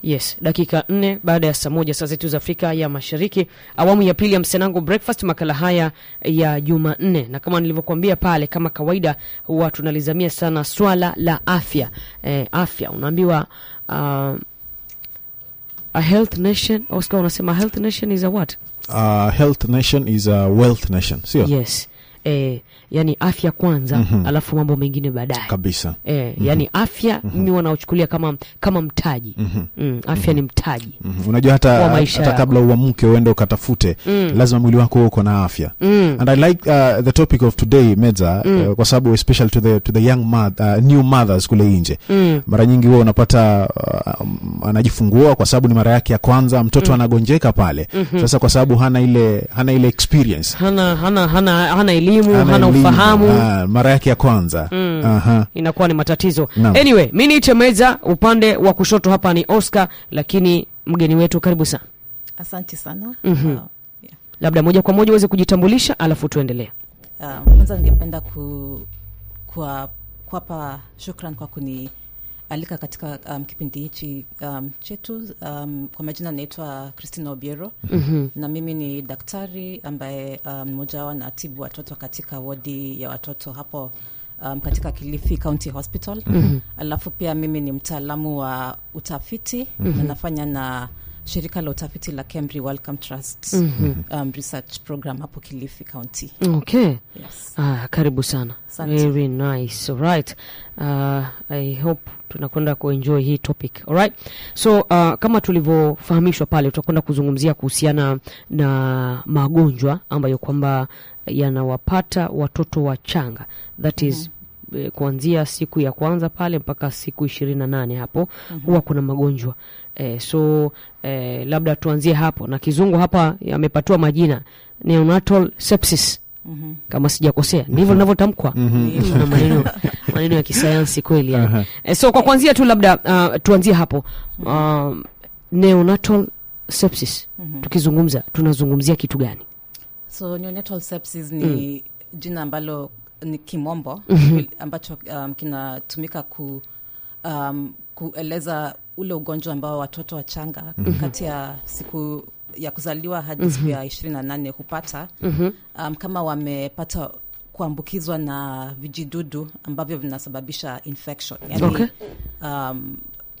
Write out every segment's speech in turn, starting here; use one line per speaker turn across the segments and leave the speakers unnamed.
Yes, dakika nne baada ya saa moja saa zetu za Afrika ya Mashariki, awamu ya pili ya Msenango Breakfast, makala haya ya Jumanne, na kama nilivyokuambia pale, kama kawaida, huwa tunalizamia sana swala la afya. Eh, afya unaambiwa uh, a health nation. Oscar, unasema health nation is a what?
Uh, health nation is a wealth nation, sio
Yes, eh, yani afya kwanza,
Mhm.
alafu mambo mengine baadaye.
kabisa.
Eh, yani afya mimi wanaochukulia kama kama mtaji
Mhm.
mm, afya ni mtaji
Mhm. Unajua
Wa
hata,
maisha
hata
yako.
kabla uamke uende ukatafute
Mm.
lazima mwili wako uwe uko na afya
mm.
and I like uh, the topic of today Medza uh, kwa sababu especially to the, to the young mother, uh, new mothers kule nje
Mm.
mara nyingi huwa unapata uh, um, anajifungua kwa sababu ni mara yake ya kwanza mtoto anagonjeka pale sasa kwa sababu hana ile hana ile experience
hana hana hana hana elimu hana,
elimu,
ufahamu
ah, mara yake ya kwanza
Mm.
Aha.
inakuwa ni matatizo
Naam.
anyway mi niite meza upande wa kushoto hapa ni oscar lakini mgeni wetu karibu sana
Asante sana.
Mhm.
Uh, yeah.
labda moja kwa moja uweze kujitambulisha alafu tuendelee
Uh, kwanza ningependa ku, kuwa, kuwapa shukran kwa kunialika katika um, kipindi hichi um, chetu. Um, kwa majina naitwa Christina Obiero
Mhm.
na mimi ni daktari ambaye um, mmoja wao natibu watoto katika wodi ya watoto hapo um, katika Kilifi County Hospital. Alafu pia mimi ni mtaalamu wa utafiti na nafanya na shirika la utafiti la Kemri Wellcome Trust um, research program hapo Kilifi County.
okay
Yes.
ah, karibu sana
Asante.
very nice alright uh, i hope tunakwenda kuenjoy hii topic alright so uh, kama tulivyofahamishwa pale tutakwenda kuzungumzia kuhusiana na magonjwa ambayo kwamba yanawapata watoto wachanga that is eh, kuanzia siku ya kwanza pale mpaka siku ishirini na nane hapo huwa kuna magonjwa eh, so eh, labda tuanzie hapo na kizungu hapa yamepatiwa majina neonatal sepsis
Mhm.
kama sijakosea ndivyo linavyotamkwa na maneno maneno ya kisayansi kweli yani.
Aha.
Eh, so kwa kuanzia tu labda uh, tuanzie hapo uh, neonatal sepsis tukizungumza tunazungumzia kitu gani
So neonatal sepsis ni jina ambalo ni kimombo ambacho um, kinatumika ku, um, kueleza ule ugonjwa ambao watoto wachanga kati ya siku ya kuzaliwa hadi siku ya ishirini na nane hupata um, kama wamepata kuambukizwa na vijidudu ambavyo vinasababisha infection yani,
Okay.
um,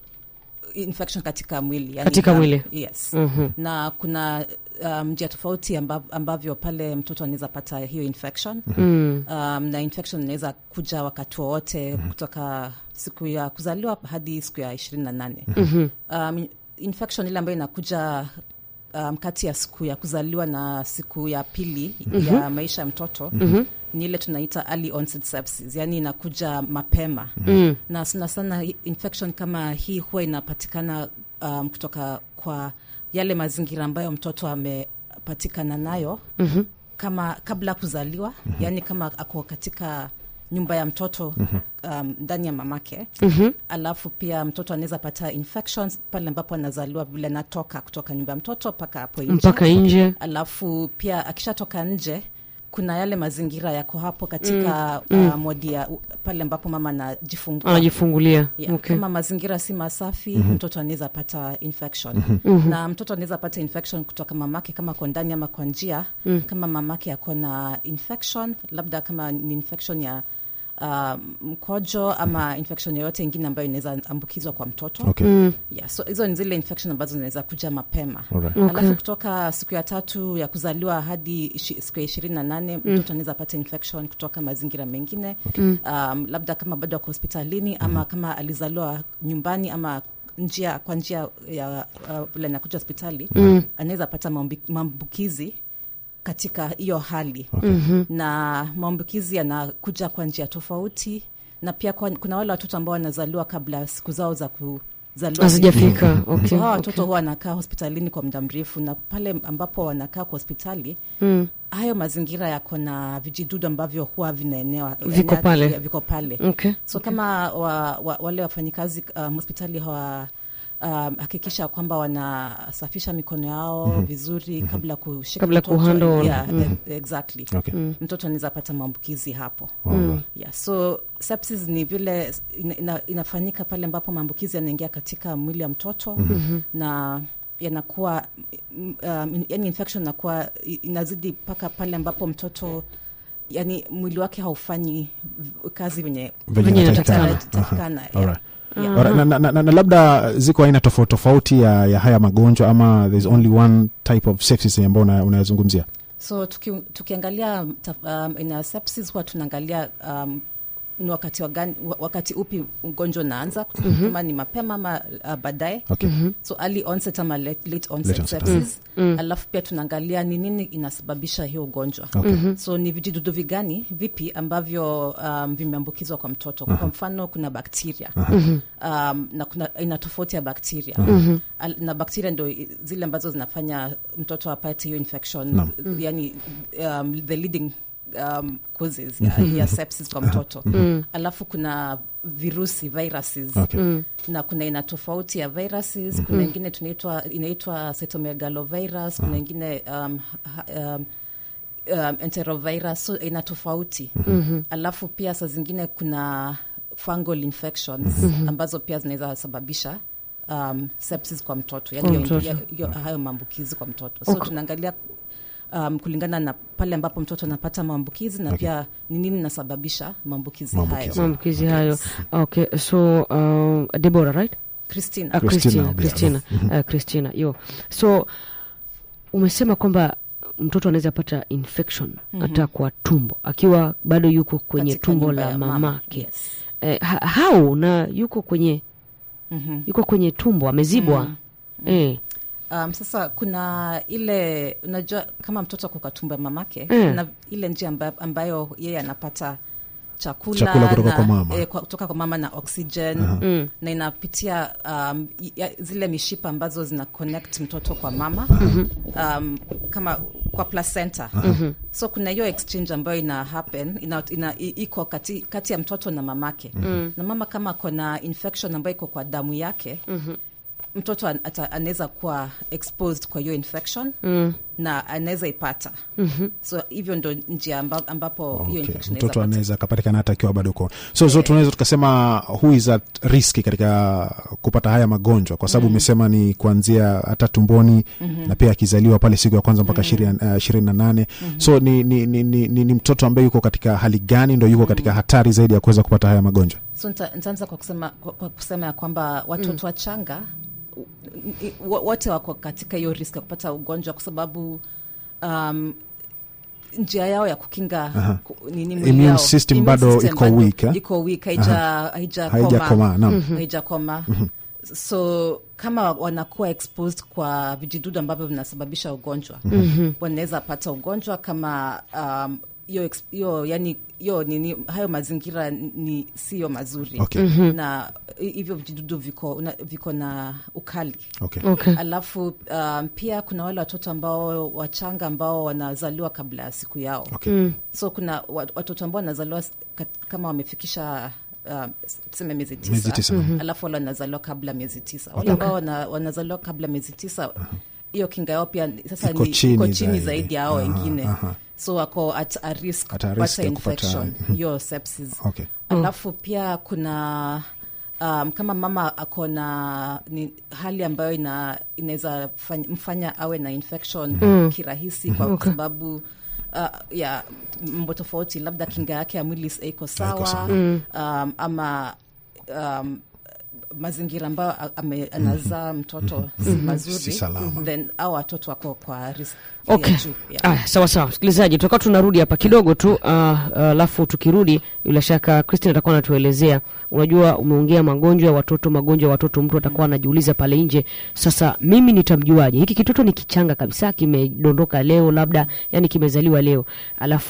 infection katika mwili yani,
Katika
um,
mwili.
yes
Mhm.
na kuna um, njia tofauti ambav, ambavyo pale mtoto anaweza pata hiyo infection
mm.
um, na infection inaweza kuja wakati wowote kutoka siku ya kuzaliwa hadi siku ya ishirini na nane um, infection ile ambayo inakuja um, kati ya siku ya kuzaliwa na siku ya pili ya maisha ya mtoto ni ile tunaita early onset sepsis, yani inakuja mapema
Mm.
na sana sana hi- infection kama hii huwa inapatikana um, kutoka kwa yale mazingira ambayo mtoto amepatikana nayo
Mhm.
kama kabla kuzaliwa yani kama ako katika nyumba ya mtoto um, ndani ya mamake
Mhm.
alafu pia mtoto anaweza pata infections pale ambapo anazaliwa vile anatoka kutoka nyumba ya mtoto mpaka hapo nje
mpaka nje
alafu pia akishatoka nje kuna yale mazingira yako hapo katika uh, modi ya u- pale ambapo mama anajifungua
anajifungulia
Yeah,
okay.
kama mazingira si masafi mtoto anaweza pata infection na mtoto anaweza pata infection kutoka mamake kama kwa ndani ama kwa njia kama mamake ako na infection labda kama ni infection ya uh, mkojo ama infection yoyote ingine ambayo inaweza ambukizwa kwa mtoto
Okay.
yeah, so hizo ni zile infection ambazo zinaweza kuja mapema
Alright.
Okay.
alafu kutoka siku ya tatu ya kuzaliwa hadi ishi, siku ya ishirini na nane mtoto anaweza pata infection kutoka mazingira mengine um, labda kama bado ako hospitalini ama kama alizaliwa nyumbani ama njia kwa njia ya uh, vile anakuja hospitali anaweza pata maambi- maambukizi katika hiyo hali na maambukizi yanakuja kwa njia tofauti na pia kwa, kuna wale watoto ambao wanazaliwa kabla siku zao za kuzaliwa
hazijafika okay.
So, hawa watoto huwa wanakaa hospitalini kwa muda mrefu na pale ambapo wanakaa kwa hospitali
mm.
hayo mazingira yako na vijidudu ambavyo huwa vinaenewa
Viko
enea-
pale.
viko pale
okay.
so kama wa, wa, wale wafanyikazi um, hospitali hawa um, hakikisha kwamba wanasafisha mikono yao vizuri kabla kushika
Kabla
mtoto.
kuhandle.
yeah, e- exactly
Okay.
mtoto anaweza pata maambukizi hapo
Alright.
yeah, so sepsis ni vile ina, ina, inafanyika pale ambapo maambukizi yanaingia katika mwili ya mtoto mm-hmm. na yanakuwa mm, um, yani infection inakuwa i- inazidi mpaka pale ambapo mtoto yani mwili wake haufanyi v- kazi venye
Venye
Venye
inatakikana.
inatakikana, yeah.
Alright.
Yeah.
Alright, na, na, na, na labda ziko aina tofauti tofauti ya, ya haya magonjwa ama there's only one type of sepsis ambao una- unayazungumzia
so tuki, tukiangalia taf- um, ina sepsis huwa tunaangalia um, ni wakati, wagani, wa- wakati upi ugonjwa unaanza mm-hmm. kama ni mapema ama uh, baadaye
okay.
so early onset ama late, late onset
Late onset,
sepsis alafu pia tunaangalia ni nini inasababisha hiyo ugonjwa
Okay.
so ni vijidudu vigani vipi ambavyo um, vimeambukizwa kwa mtoto kwa mfano kuna bakteria um, na kuna aina tofauti ya bakteria Al- na bakteria ndo i- zile ambazo zinafanya mtoto apate hiyo infection yani um, the leading um, causes ya, ya sepsis kwa mtoto alafu kuna virusi viruses
Okay.
na kuna aina tofauti ya viruses kuna ingine tunaitwa inaitwa cytomegalovirus kuna ingine um, ha- um, um, enterovirus so aina tofauti mm-hmm. alafu pia saa zingine kuna fungal infections mm-hmm. ambazo pia zinaweza sababisha um, sepsis kwa mtoto yani
Kwa
hiyo-
mtoto.
hiyo- hiyo- hayo maambukizi kwa mtoto so
Okay.
tunaangalia um, kulingana na pale ambapo mtoto anapata maambukizi na
Okay.
pia ni nini inasababisha maambukizi
Maambukizi.
hayo
maambukizi hayo okay so uh, debora right
Christina.
Ah,
Christina,
Christina,
yeah.
Christina, Ah, Christina, yo so umesema kwamba mtoto anaweza pata infection hata kwa tumbo akiwa bado yuko kwenye
Katika
tumbo
nyumba
la
ya mama,
mamake
yes.
eh, ha- hau na yuko kwenye
Mhm.
yuko kwenye tumbo amezibwa eh,
Um, sasa kuna ile unajua kama mtoto ako kwa tumbo ya mamake
Mm.
kuna ile njia ambayo, ambayo yeye anapata chakula,
Chakula kutoka
na,
kwa mama.
eh, kwa, kutoka kwa mama na oxygen
Mm.
na inapitia um, i- ya, zile mishipa ambazo zina connect mtoto kwa mama um, kama kwa placenta so kuna hiyo exchange ambayo ina happen ina, ina, i- iko kati, kati ya mtoto na mamake na mama kama ako na infection ambayo iko kwa damu yake mtoto an- ata- anaweza kuwa exposed kwa hiyo infection
mm.
na anaweza ipata mm-hmm. so hivyo ndo njia amba, ambapo hiyo
Okay.
infection
mtoto
inaweza
anaweza akapatikana hata akiwa bado uko so, so tunaweza tukasema who is at risk katika kupata haya magonjwa kwa sababu umesema ni kuanzia hata tumboni na pia akizaliwa pale siku ya kwanza mpaka ishirini na nane so ni, ni, ni, ni, ni, ni mtoto ambaye yuko katika hali gani ndo yuko katika hatari zaidi ya kuweza kupata haya magonjwa
so nita- nitaanza kwa kusema, kwa, kwa kusema ya kwamba watoto wachanga u- i- wo- wote wako katika hiyo risk ya kupata ugonjwa kwa sababu um, njia yao ya kukinga ku- nini mwili
Immune
yao-
system
immune
bado
system
iko weak, eh?
iko weak haija haija
haijakomaa naam
haijakoma so kama wanakuwa exposed kwa vijidudu ambavyo vinasababisha ugonjwa mm-hmm. wanaweza pata ugonjwa kama um, hiyo ex- hiyo yani hiyo nini hayo mazingira ni siyo mazuri
Okay.
na hi- hivyo vijidudu viko, una, viko na ukali
okay.
okay.
alafu um, pia kuna wale watoto ambao wachanga ambao wanazaliwa kabla ya siku yao
Okay.
Mm.
so kuna wa- watoto ambao wanazaliwa s- kat- kama wamefikisha uh, tuseme miezi tisa,
Miezi tisa.
alafu wale wanazaliwa kabla miezi tisa wale ambao wana, wanazaliwa kabla miezi tisa hiyo kinga yao pia ni- sasa
Iko
ni
chini
iko chini
zaidi.
zaidi ya hao
Aha,
wengine
aha.
so wako at a risk
At a risk
kupata
ya kupata-
infection hiyo sepsis
Okay.
alafu pia kuna um, kama mama ako na ni hali ambayo ina inaweza fany- mfanya awe na infection kirahisi kwa
Okay.
sababu uh, ya mambo tofauti labda kinga yake ya mwili iko sawa
sawa.
um, ama um, mazingira ambayo a- ame- anazaa mtoto si mazuri
Si salama.
then au watoto wako kwa risk
Okay.
ya juu yeah.
Aya, sawa sawa, msikilizaji, tutakuwa tunarudi hapa kidogo tu alafu uh, tukirudi, bila shaka Christine atakuwa anatuelezea. Unajua, umeongea magonjwa ya watoto, magonjwa ya watoto, mtu atakuwa anajiuliza pale nje, sasa mimi nitamjuaje? Hiki kitoto ni kichanga kabisa, kimedondoka leo, labda yani kimezaliwa leo, alafu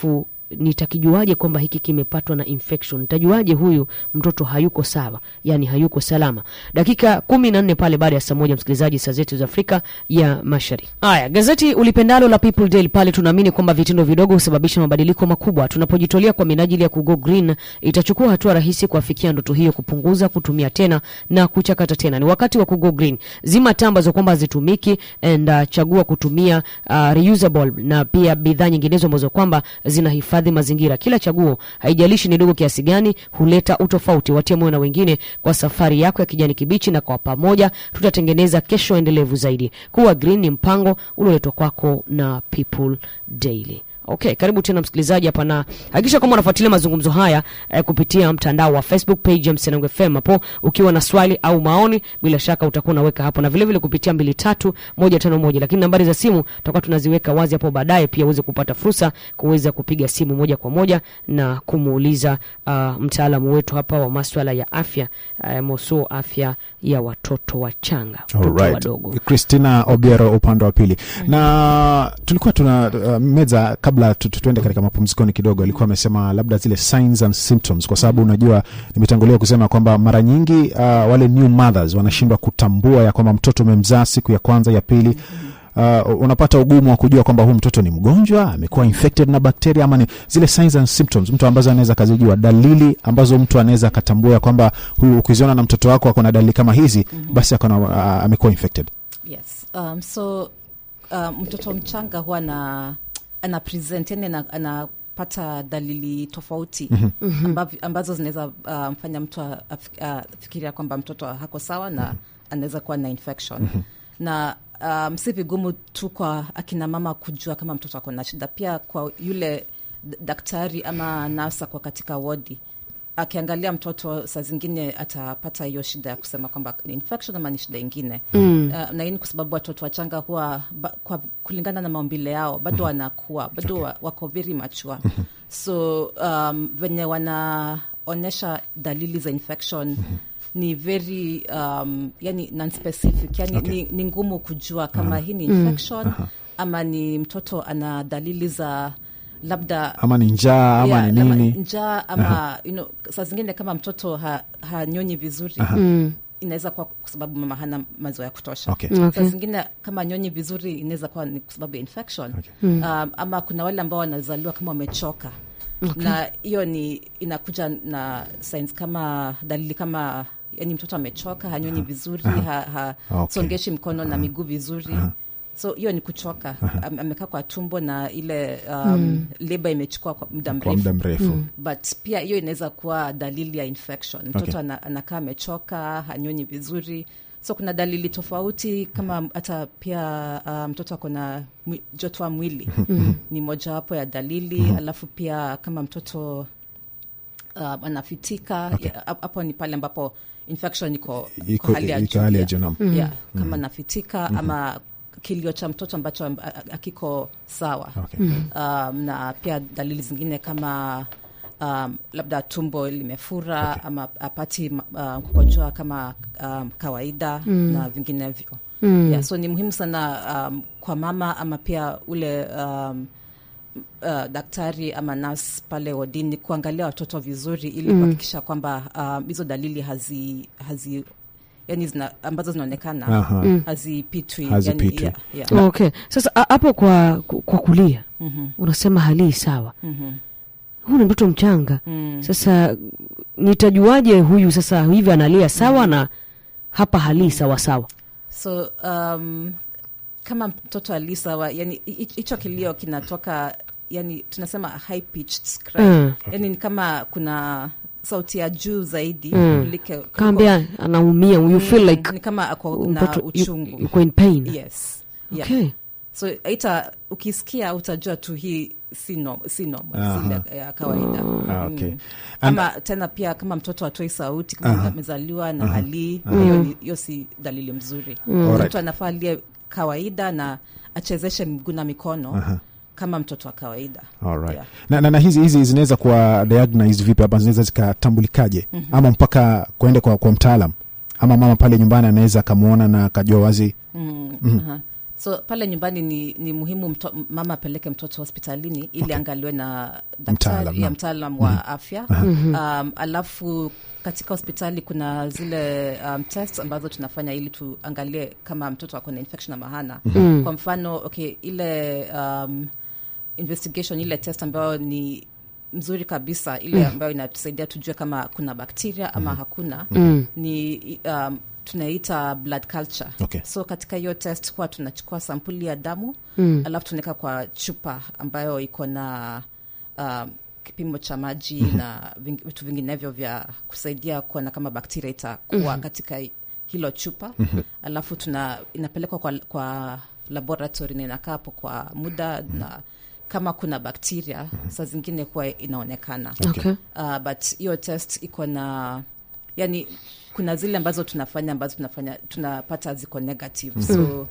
nitakijuaje kwamba hiki kimepatwa na infection nitajuaje huyu mtoto hayuko sawa yani hayuko salama dakika kumi na nne pale baada ya saa moja msikilizaji saa zetu za afrika ya mashariki haya gazeti ulipendalo la people daily pale tunaamini kwamba vitendo vidogo husababisha mabadiliko makubwa tunapojitolea kwa minajili ya kugo green itachukua hatua rahisi kuafikia ndoto hiyo kupunguza kutumia tena na kuchakata tena ni wakati wa kugo green zima taa ambazo kwamba hazitumiki and uh, chagua kutumia uh, reusable na pia bidhaa nyinginezo ambazo kwamba zinahifadhi mazingira kila chaguo haijalishi ni dogo kiasi gani huleta utofauti watie moyo na wengine kwa safari yako ya kijani kibichi na kwa pamoja tutatengeneza kesho endelevu zaidi kuwa green ni mpango ulioletwa kwako na people daily okay karibu tena msikilizaji hapa na hakikisha kwamba unafuatilia mazungumzo haya eh, kupitia mtandao wa facebook page ya msenangu fm hapo ukiwa na swali au maoni bila shaka utakuwa unaweka hapo na vile vile kupitia mbili tatu moja tano moja lakini nambari za simu tutakuwa tunaziweka wazi hapo baadaye pia uweze kupata fursa kuweza kupiga simu moja kwa moja na kumuuliza uh, mtaalamu wetu hapa wa maswala ya afya uh, mosuo afya ya watoto wachanga watoto
Alright.
wadogo
Christina Obiero upande wa pili na tulikuwa tuna uh, meza kabla tu- tu- tuende katika mapumzikoni kidogo, alikuwa amesema labda zile signs and symptoms, kwa sababu unajua nimetangulia kusema kwamba mara nyingi uh, wale new mothers wanashindwa kutambua ya kwamba mtoto umemzaa siku ya kwanza ya pili Uh, unapata ugumu wa kujua kwamba huu mtoto ni mgonjwa amekuwa infected na bakteria ama ni zile signs and symptoms mtu ambazo anaweza akazijua dalili ambazo mtu anaweza akatambua ya kwamba huyu ukiziona na mtoto wako ako na dalili kama hizi basi akona uh, amekuwa infected
yes um, so um, mtoto mchanga huwa na ana present yani ana- anapata dalili tofauti ambav- ambazo zinaweza uh, mfanya mtu afik- afikiria kwamba mtoto hako sawa na anaweza kuwa na infection na um, si vigumu tu kwa akina mama kujua kama mtoto ako na shida pia kwa yule d- daktari ama nasa kwa katika wodi akiangalia mtoto saa zingine atapata hiyo shida ya kusema kwamba ni infection ama ni shida ingine mm. uh, na hii ni kwa sababu watoto wachanga huwa ba, kwa, kulingana na maumbile yao bado wanakuwa bado wa, wako very mature so um, venye wanaonyesha dalili za infection ni very um, yani non-specific yani
Okay.
ni, ni ngumu kujua kama hii ni infection ama ni mtoto ana dalili za labda
ama ni njaa ama
Yeah,
ni
ama
nini
njaa ama you know, saa zingine kama mtoto ha, hanyonyi vizuri
mm.
inaweza kuwa kwa sababu mama hana maziwa ya kutosha
Okay.
saa
Okay.
zingine kama nyonyi vizuri inaweza kuwa ni kwa sababu ya infection
Okay.
um, ama kuna wale ambao wanazaliwa kama wamechoka na hiyo ni inakuja na signs kama dalili kama yani mtoto amechoka hanyonyi vizuri ha, ha,
Okay.
songeshi mkono na miguu vizuri so hiyo ni kuchoka Am- amekaa kwa tumbo na ile um, leba imechukua kwa muda
kwa
mrefu
muda mrefu
but pia hiyo inaweza kuwa dalili ya infection mtoto
Okay.
ana, anakaa amechoka hanyonyi vizuri so kuna dalili tofauti kama hata pia uh, mtoto ako na mwi- joto wa mwili ni mojawapo ya dalili alafu pia kama mtoto uh, anafitika ya- hapo ni pale ambapo infection iko
iko
kwa hali ya
iko
juu
hali ya
yeah.
juu naam.
yeah, kama nafitika ama kilio cha mtoto ambacho amb- a- akiko sawa
Okay.
um, na pia dalili zingine kama um, labda tumbo limefura
Okay.
ama apati uh, kukojoa kama um, kawaida na vinginevyo yeah, so ni muhimu sana um, kwa mama ama pia ule um, uh, daktari ama nas pale wodini kuangalia watoto vizuri ili kuhakikisha kwamba um, hizo dalili hazi, hazi yani zina, ambazo zinaonekana
Aha.
hazipitwi
Hazipitwi.
yani, yeah, yeah.
okay sasa a- hapo kwa kwa kulia
Mhm,
unasema halii sawa
mhm,
huu ni mtoto mchanga
mm.
sasa nitajuaje huyu sasa hivi analia sawa na hapa halii sawa sawa
so um, kama mtoto alisawa yani hi- hicho kilio kinatoka yani tunasema high pitched cry
Mm.
yani ni kama kuna sauti ya juu zaidi
Mm.
kulike- kuliko-
kaambia anaumia you feel like
ni kama ako na
mtoto yu-
uchungu
yuko in pain
yes yeah.
okay
so aita ukisikia utajua tu hii si norm, si normal, si
Aha.
ya- ya kawaida
Ah, okay.
Mm.
And-
ama tena pia kama mtoto atoi sauti kama amezaliwa na halii hiyo ni- hiyo si dalili mzuri
Alright.
mtoto anafaa alie kawaida na achezeshe miguu na mikono kama mtoto wa kawaida
Alright.
Yeah.
na, na, na hizi hizi zinaweza kuwa diagnosed vipi ama zinaweza zikatambulikaje ama mpaka kuende kwa, kwa mtaalam ama mama pale nyumbani anaweza akamwona na akajua wazi
Mm, aha. so pale nyumbani ni, ni muhimu mto, mama apeleke mtoto hospitalini ili
Okay.
angaliwe na
Mtaalam,
daktari ya
naam.
mtaalam wa afya um, alafu katika hospitali kuna zile um, test ambazo tunafanya ili tuangalie kama mtoto ako na infection ama hana kwa mfano okay ile um, investigation ile test ambayo ni mzuri kabisa ile ambayo inatusaidia tujue kama kuna bakteria ama hakuna ni um, tunaita blood culture
Okay.
so katika hiyo test huwa tunachukua sampuli ya damu alafu tunaweka kwa chupa ambayo iko na um, kipimo cha maji na ving- vitu vinginevyo vya kusaidia kuona kama bakteria itakuwa katika hi- hilo chupa alafu tuna inapelekwa kwa, kwa laboratory na inakaa hapo kwa muda na kama kuna bakteria saa zingine huwa inaonekana
okay.
uh, but hiyo test iko na yani kuna zile ambazo tunafanya ambazo tunafanya tunapata ziko negative so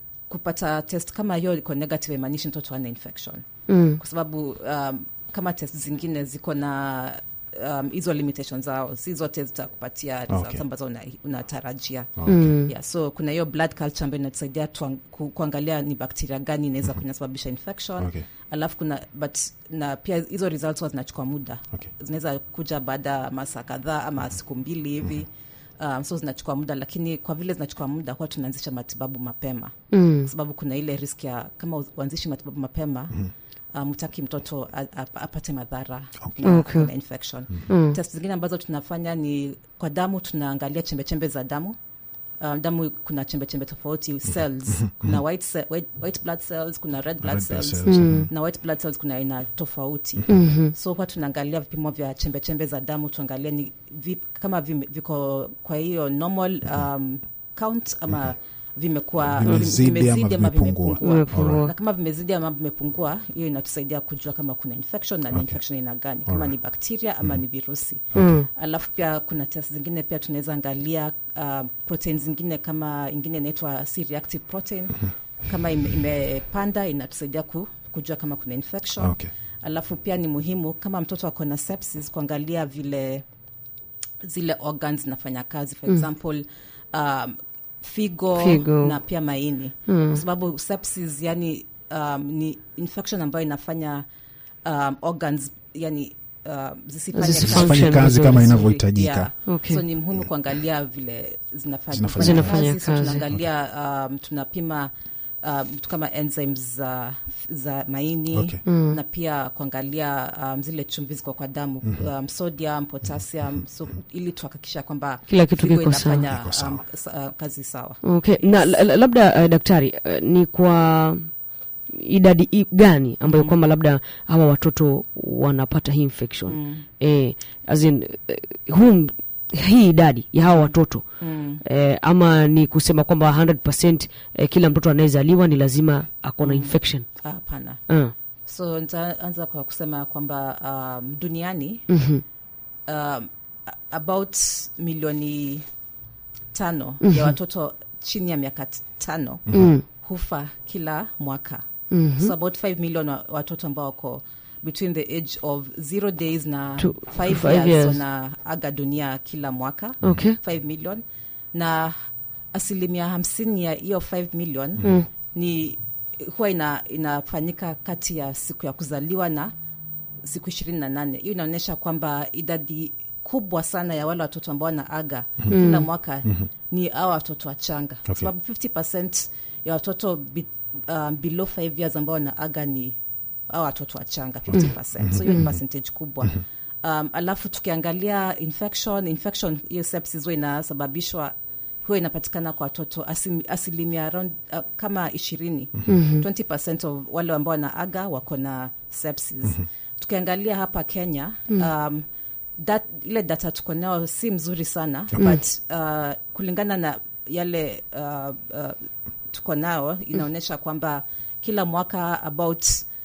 kupata test kama hiyo iko negative imaanishi mtoto ana infection
mm.
kwa sababu um, kama test zingine ziko na um, hizo limitation zao si zote zitakupatia results
Okay.
ambazo una- unatarajia
Mm.
yeah, so kuna hiyo blood culture ambayo inatusaidia tuang- ku, kuangalia ni bakteria gani inaweza kunasababisha infection
Okay.
alafu kuna but na pia hizo results huwa zinachukua muda
Okay.
zinaweza kuja baada ya masaa kadhaa ama siku mbili hivi um, so zinachukua muda lakini kwa vile zinachukua muda huwa tunaanzisha matibabu mapema
Mm.
kwa sababu kuna ile risk ya kama uanzishi matibabu mapema um, utaki mtoto a- a- apate madhara na,
Okay.
na infection
Mm.
test zingine ambazo tunafanya ni kwa damu tunaangalia chembechembe za damu um, damu kuna chembechembe tofauti cells kuna white, ce- white, white blood cells kuna red blood
Red blood
cells,
cells,
Mm.
na white blood cells kuna aina tofauti
Mhm.
so huwa tunaangalia vipimo vya chembechembe za damu tuangalie ni vi, kama vime, viko kwa hiyo normal um, count ama vimekuwa
Vimezidi ama
ama
vimepungua.
Vimepungua.
na kama vimezidi ama vimepungua hiyo inatusaidia kujua kama kuna infection na ni infection aina gani kama ni bakteria ama ni virusi
Mm.
alafu pia kuna test zingine pia tunaweza angalia um, protein zingine kama ingine inaitwa C reactive protein kama ime- imepanda inatusaidia ku, kujua kama kuna infection
Okay.
alafu pia ni muhimu kama mtoto ako na sepsis kuangalia vile zile organs zinafanya kazi for example um, figo,
Figo.
na pia maini
Mm.
kwa sababu sepsis yani um, ni infection ambayo inafanya um, organs yani um, zisifanye
Zisifanye
kazi
Fanye kazi
vizuri.
kama
vizuri.
inavyohitajika
Yeah.
Okay.
so ni muhimu kuangalia vile zinafanya,
Zinafanya
Zinafanya
kazi. So
kazi.
tunaangalia um, tunapima um, vitu kama enzymes za, za maini
Okay.
na pia kuangalia um, zile chumvi ziko kwa damu um, sodium potassium so ili tuhakikisha kwamba
Kila kitu
figo
kiko sawa.
inafanya
Kiko sawa.
um, sa- uh, kazi sawa
okay na la- la- labda uh, daktari uh, ni kwa idadi i- gani ambayo kwamba labda hawa watoto wanapata hii infection
mm.
eh, as in, eh, huu hii idadi ya hawa watoto
Mm.
eh, ama ni kusema kwamba 100 eh, kila mtoto anayezaliwa ni lazima ako na infection
Ah, hapana
uh.
so nitaanza kwa kusema kwamba um, duniani
mm-hmm.
um, a- about milioni tano ya watoto chini ya miaka t- tano
mm.
hufa kila mwaka
mm-hmm.
so about 5 million wa- watoto ambao wako between the age of zero days na
To
5
five
years,
years.
wanaaga dunia kila mwaka
okay
5 million na asilimia hamsini ya hiyo 5 million
Mm.
ni huwa ina, inafanyika kati ya siku ya kuzaliwa na siku ishirini na nane hiyo inaonyesha kwamba idadi kubwa sana ya wale watoto ambao wanaaga kila mwaka ni awa watoto wachanga kwa
Okay.
sababu 50 ya watoto be, um, below 5 years ambao wanaaga ni awa watoto wachanga 50 so hiyo ni percentage kubwa um, alafu tukiangalia infection infection hiyo sepsis huwa inasababishwa huwa inapatikana kwa watoto asim- asilimia around, uh, kama ishirini mm-hmm. 20 of wale ambao wanaaga wako na sepsis mm-hmm. tukiangalia hapa kenya um, dat, ile data tuko nayo si mzuri sana but uh, kulingana na yale uh, uh, tuko nao inaonyesha kwamba kila mwaka about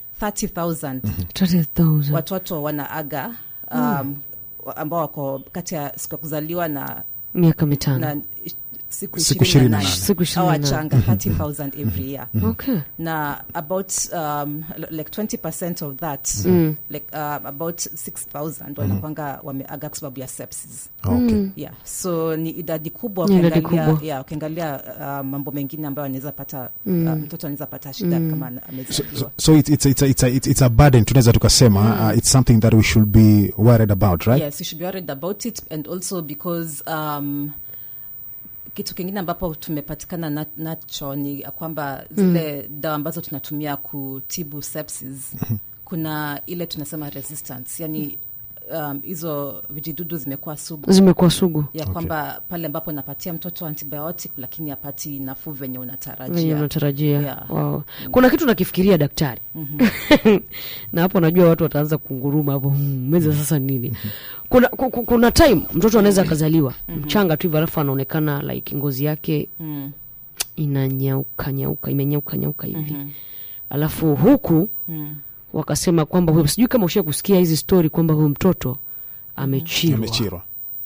30000
30,000
watoto wanaaga um, ambao wako kati ya siku ya kuzaliwa na
miaka mitano
na siku
Siku
28.
28.
Siku 28.
Au wachanga 30000 every year
okay
na about um, l- like 20 of that like um, about 6000 wanakwanga wameaga kwa sababu ya sepsis
okay.
yeah so ni idadi kubwa
Ni idadi
ukiangalia
kubwa.
yeah, ukiangalia uh, mambo mengine ambayo anaweza pata uh, mtoto anaweza pata shida kama ana-
so,
amezaliwa
so it's, it's, it's, it's, a, it's, it's a burden tunaweza tukasema uh, it's something that we should be worried about right
yes you should be worried about it and also because um, kitu kingine ambapo tumepatikana na- nacho ni ya kwamba zile dawa ambazo tunatumia kutibu sepsis kuna ile tunasema resistance yani um, hizo vijidudu zimekuwa sugu
zimekuwa sugu
ya kwamba pale ambapo napatia mtoto antibiotic lakini apati nafuu venye
venye
unatarajia
unatarajia
Yeah.
wow. kuna kitu nakifikiria daktari na hapo najua watu wataanza kunguruma hapo "Hmm, meza sasa nini kuna, ku- ku- kuna time mtoto anaweza akazaliwa mchanga tu hivyo alafu anaonekana like ngozi yake
Mm.
inanyauka nyauka imenyauka nyauka hivi alafu huku
Mm.
wakasema kwamba huyo- sijui kama ushia kusikia hizi story kwamba huyu mtoto amechirwa
amechirwa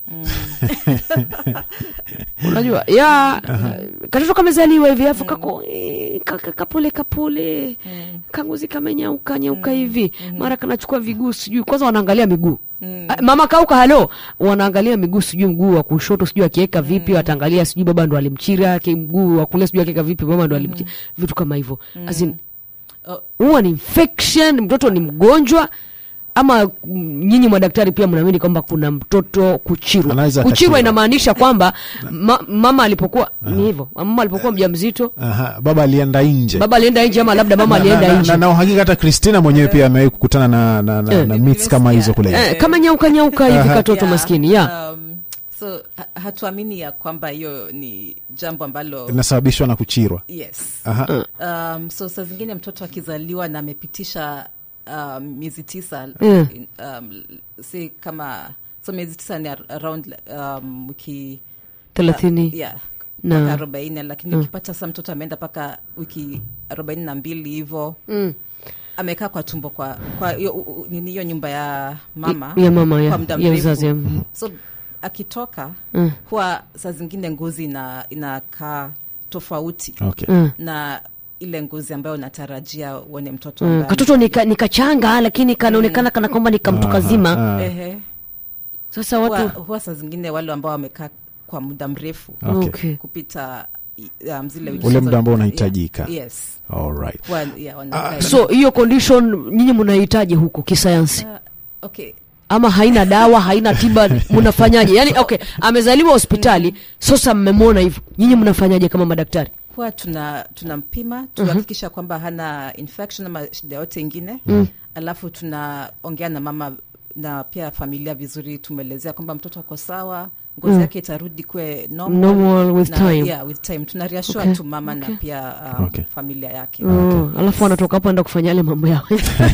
unajua ya katoto kamezaliwa hivi alafu kako eh, ka- ka- kapole kapole kangozi kamenyauka nyauka hivi mara kanachukua viguu sijui kwanza wanaangalia miguu Ah, mama kauka halo wanaangalia miguu sijui mguu wa kushoto sijui akiweka vipi wataangalia sijui baba ndo alimchira ki- mguu wa kulia sijui akiweka vipi mama ndo alimchira vitu kama hivyo As in,
Oh,
huwa ni infection mtoto ni mgonjwa ama mm, nyinyi madaktari pia mnaamini kwamba kuna mtoto kuchirwa
Anaweza
kuchirwa
akachirwa.
inamaanisha kwamba ma, mama alipokuwa ni hivyo mama alipokuwa mjamzito
Aha, baba alienda nje
baba alienda nje ama labda mama
na, na,
alienda
na,
nje
na, na uhakika hata Christina mwenyewe pia amewahi kukutana na, na, na,
Eh.
na myths kama hizo kule
eh, kama nyauka nyauka hivi
Aha.
katoto
yeah,
maskini ya
um, so ha- hatuamini ya kwamba hiyo ni jambo ambalo
inasababishwa na kuchirwa
yes
Aha.
um, so saa zingine mtoto akizaliwa na amepitisha um, miezi tisa
Mm.
in- um, si kama so miezi tisa ni ar- around um, wiki
thelathini
yeah,
Na-
mpaka arobaini lakini ukipata sa mtoto ameenda mpaka wiki arobaini na mbili hivo
Mm.
amekaa kwa tumbo kwa kwa hiyo u- u- nini hiyo nyumba ya mama
ya mama ya,
kwa muda
ya
mrefu.
uzazi mm.
so akitoka
Mm.
huwa saa zingine ngozi ina inakaa tofauti
Okay.
Mm.
na ile ngozi ambayo unatarajia uone mtoto
Mm.
ambaye-
katoto ni, ka, ni kachanga lakini kanaonekana kana kwamba ni kamtu kazima
Ah,
Ehe.
sasa
huwa,
watu
huwa saa zingine wale ambao wamekaa kwa muda mrefu
Okay.
okay.
kupita um, zile wiki
Ule
za-
muda ambao
yeah,
unahitajika.
yes
all right.
Huwa, yeah, wanakaa
so hiyo condition nyinyi mnahitaji huko kisayansi
Uh, okay
ama haina dawa haina tiba mnafanyaje yani okay amezaliwa hospitali sasa mmemwona hivyo nyinyi mnafanyaje kama madaktari
huwa tuna tunampima tuhakikisha kwamba hana infection ama shida yote ingine mm. alafu tunaongea na mama na pia familia vizuri tumeelezea kwamba mtoto ako sawa ngozi yake itarudi kwe normal,
Normal with
na,
time.
yeah, with time tuna reassure
Okay,
tu mama
okay.
na pia um,
Okay.
familia yake
Mm, alafu anatoka hapo enda kufanya yale mambo yao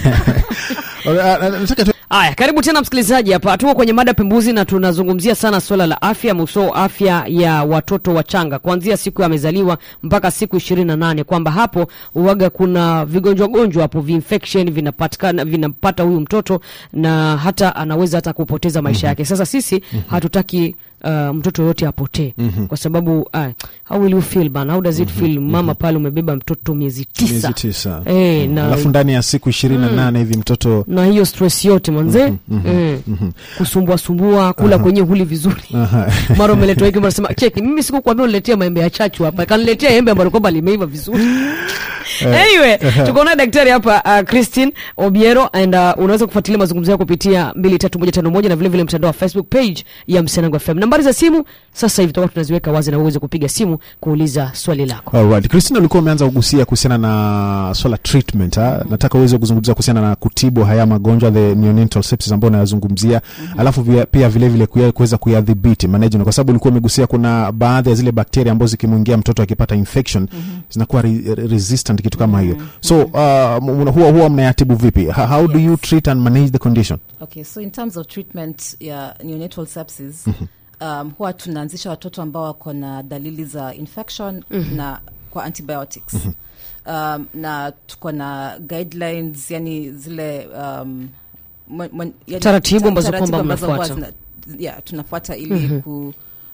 All right, ah, nataka tu
haya karibu tena msikilizaji hapa tuko kwenye mada pembuzi na tunazungumzia sana swala la afya muso afya ya watoto wachanga kuanzia siku amezaliwa mpaka siku ishirini na nane kwamba hapo uwaga kuna vigonjwa gonjwa hapo vinfection vinapatikana vinapata huyu mtoto na hata anaweza hata kupoteza maisha yake sasa sisi hatutaki uh, mtoto yoyote apotee kwa sababu uh, how will you feel man how does it feel mama pale umebeba mtoto miezi tisa,
miezi tisa
Eh, na
alafu ndani ya siku ishirini na nane hivi mtoto
na hiyo stress yote manze mm kusumbua sumbua kula kwenye huli vizuri mara umeletwa hiki unasema cheki mimi sikukwambia uniletea maembe ya chachu hapa kaniletea embe ambalo kwamba limeiva vizuri anyway tuko naye daktari hapa uh, christine obiero and uh, unaweza kufuatilia mazungumzo yao kupitia mbili tatu moja tano moja na vile vile mtandao wa facebook page ya msenango fm nambari za simu sasa hivi tutakuwa tunaziweka wazi na uweze kupiga simu kuuliza swali lako
Alright. Christina ulikuwa umeanza kugusia kuhusiana na swala treatment ha? nataka uweze kuzungumzia kuhusiana na kutibu haya magonjwa the neonatal sepsis ambayo unayazungumzia alafu via, pia vile vile kuya- kuweza kuyadhibiti management kwa sababu ulikuwa umegusia kuna baadhi ya zile bakteria ambazo zikimwingia mtoto akipata infection zinakuwa re, re- resistant kitu kama hiyo so uh, mna- huwa, huwa mnayatibu vipi how, how do you treat and manage the condition
okay so in terms of treatment ya neonatal sepsis um, huwa tunaanzisha watoto ambao wako na dalili za infection na kwa antibiotics um, na tuko na guidelines yani zile um, mwen- mwen- yani
Taratibu
ta-
ambazo
taratibu
kwamba
ambazo huwa
mnafuata.
zina- yeah, tunafuata ili ku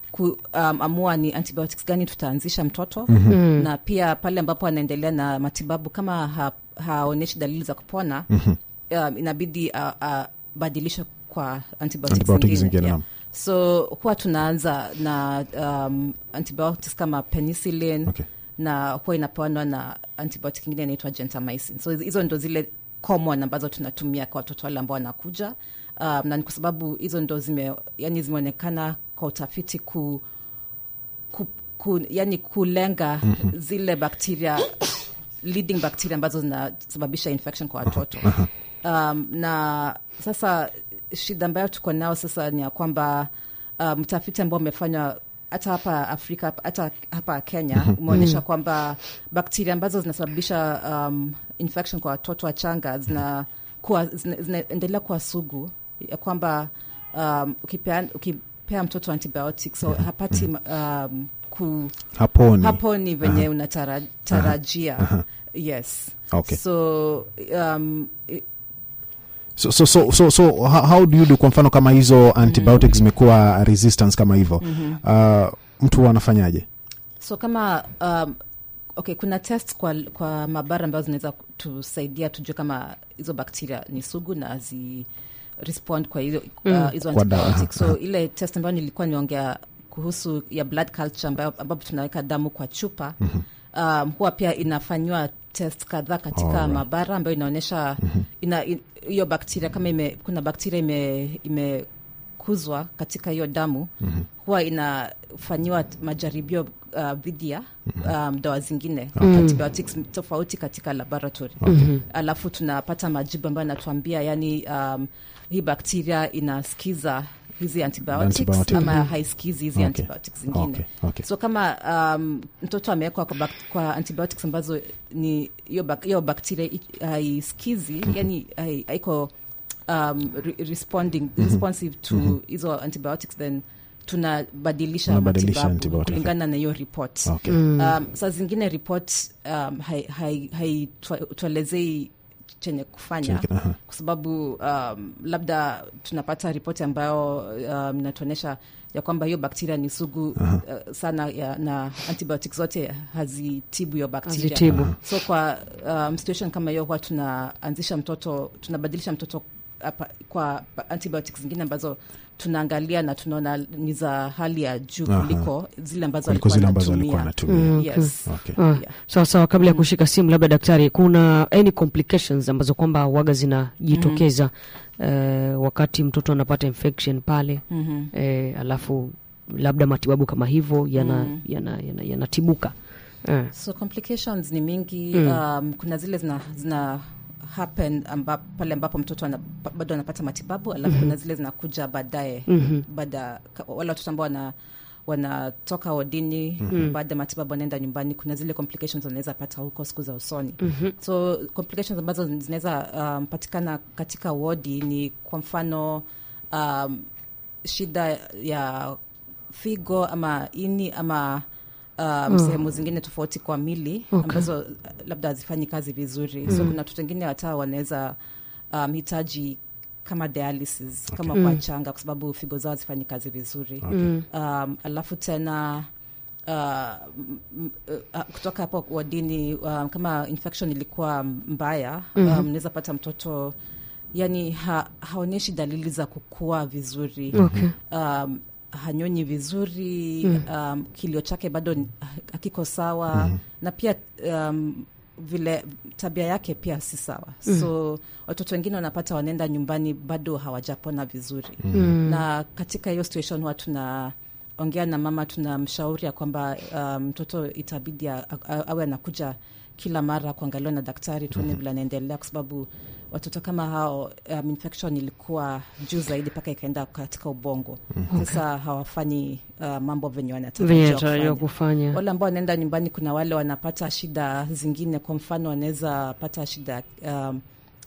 kuamua um, ni antibiotics gani tutaanzisha mtoto mm-hmm. na pia pale ambapo anaendelea na matibabu kama ha, haonyeshi dalili za kupona mm-hmm. um, inabidi abadilishe uh, uh, kwa antibiotics
Antibiotics
zingine,
zingine,
yeah.
naam.
so huwa tunaanza na um, antibiotics kama penicillin
Okay.
na huwa inapewanwa na antibiotic ingine inaitwa gentamicin so hizo ndo zile common ambazo tunatumia kwa watoto wale ambao wanakuja um, na ni kwa sababu hizo ndo zime yani zimeonekana kwa utafiti ku, ku, ku yani kulenga mm-hmm. zile bakteria leading bacteria ambazo zinasababisha infection kwa watoto um, na sasa shida ambayo tuko nao sasa ni ya kwamba mtafiti um, ambao umefanywa hata hapa afrika hata hapa kenya umeonyesha kwamba bakteria ambazo zinasababisha um, infection kwa watoto wachanga zinakuwa zina- zinaendelea kuwa sugu ya kwamba um, ukipea, ukipea mtoto antibiotics so hapati um, ku
haponi
hapo ni venye unatarajia yes
Okay.
so um, i-
so, so, so, so, so how, how do you do kwa mfano kama hizo antibiotics zimekuwa resistance kama hivyo uh, mtu anafanyaje
so kama um, okay kuna test kwa, kwa maabara ambazo zinaweza tusaidia tujue kama hizo bakteria ni sugu na zi respond kwa hizo uh, hizo
Kwa dawa,
antibiotics
aha,
so ile test ambayo nilikuwa niongea kuhusu ya blood culture ambayo ambapo tunaweka damu kwa chupa um, huwa pia inafanyiwa test kadhaa katika
Alright.
maabara ambayo inaonyesha ina i- hiyo bakteria kama ime, kuna bakteria ime, imekuzwa katika hiyo damu huwa inafanyiwa t- majaribio uh, dhidi ya um, dawa zingine antibiotics tofauti katika laboratory alafu tunapata majibu ambayo anatuambia yani um, hii bakteria inasikiza hizi antibiotics,
Antibiotic.
ama haisikizi hizi
Okay.
antibiotics zingine
Okay, okay.
so kama um, mtoto amewekwa kwa, bak- kwa antibiotics ambazo ni hiyo bak- hiyo bakteria i- haisikizi yani hai- haiko um, re responding responsive to hizo antibiotics then tunabadilisha
Unabadilisha
matibabu
antibiotic.
kulingana na hiyo report
okay.
um, saa zingine report um, haituelezei hai, hai chenye kufanya
Chenye- aha.
kwa sababu um, labda tunapata ripoti ambayo um, inatuonyesha ya kwamba hiyo bakteria ni sugu uh, sana ya, na antibiotic zote hazitibu hiyo bakteria
Hazitibu.
so kwa um, situation kama hiyo huwa tunaanzisha mtoto tunabadilisha mtoto apa, kwa antibiotics zingine ambazo tunaangalia na tunaona ni za hali ya juu
Aha.
kuliko zile ambazo
kuliko
alikuwa
zile ambazo alikuwa
anatumia.
anatumia
Yes.
okay.
Ah,
Yeah.
sawa sawa kabla ya kushika simu labda daktari kuna any complications ambazo kwamba waga zinajitokeza eh, wakati mtoto anapata infection pale
Mhm.
eh, alafu labda matibabu kama hivyo yanatibuka yana, yana, yanatibuka. eh.
so complications ni mingi um, kuna zile zina, zina happen amba, pale ambapo mtoto ana, pa- bado anapata matibabu alafu kuna zile zinakuja baadaye baada ka- wale watoto ambao wana wanatoka wodini baada ya matibabu wanaenda nyumbani kuna zile complications wanaweza pata huko siku za usoni so complications ambazo zinaweza um, patikana katika wodi ni kwa mfano um, shida ya figo ama ini ama um, sehemu zingine tofauti kwa mili
Okay.
ambazo uh, labda hazifanyi kazi vizuri so kuna watoto wengine hata wanaweza um, hitaji kama dialysis kama kwa changa kwa sababu figo zao hazifanyi kazi vizuri um, alafu tena uh, m- m- uh, kutoka hapo wadini um, kama infection ilikuwa mbaya um, naweza pata mtoto yani ha, haonyeshi dalili za kukua vizuri
Okay.
um, hanyonyi vizuri um, kilio chake bado ni- hakiko sawa na pia um, vile tabia yake pia si sawa so watoto wengine wanapata wanaenda nyumbani bado hawajapona vizuri na katika hiyo situation huwa tuna ongea na mama tunamshauri ya kwamba um, mtoto itabidi a- a- awe anakuja kila mara kuangaliwa na daktari tuone vile anaendelea kwa sababu watoto kama hao um, infection ilikuwa juu zaidi mpaka ikaenda katika ubongo sasa hawafanyi uh, mambo venye
venye
wanatarajiwa
natarajiwa
kufanya
kufanya
wale ambao wanaenda nyumbani kuna wale wanapata shida zingine kwa mfano wanaweza pata shida um,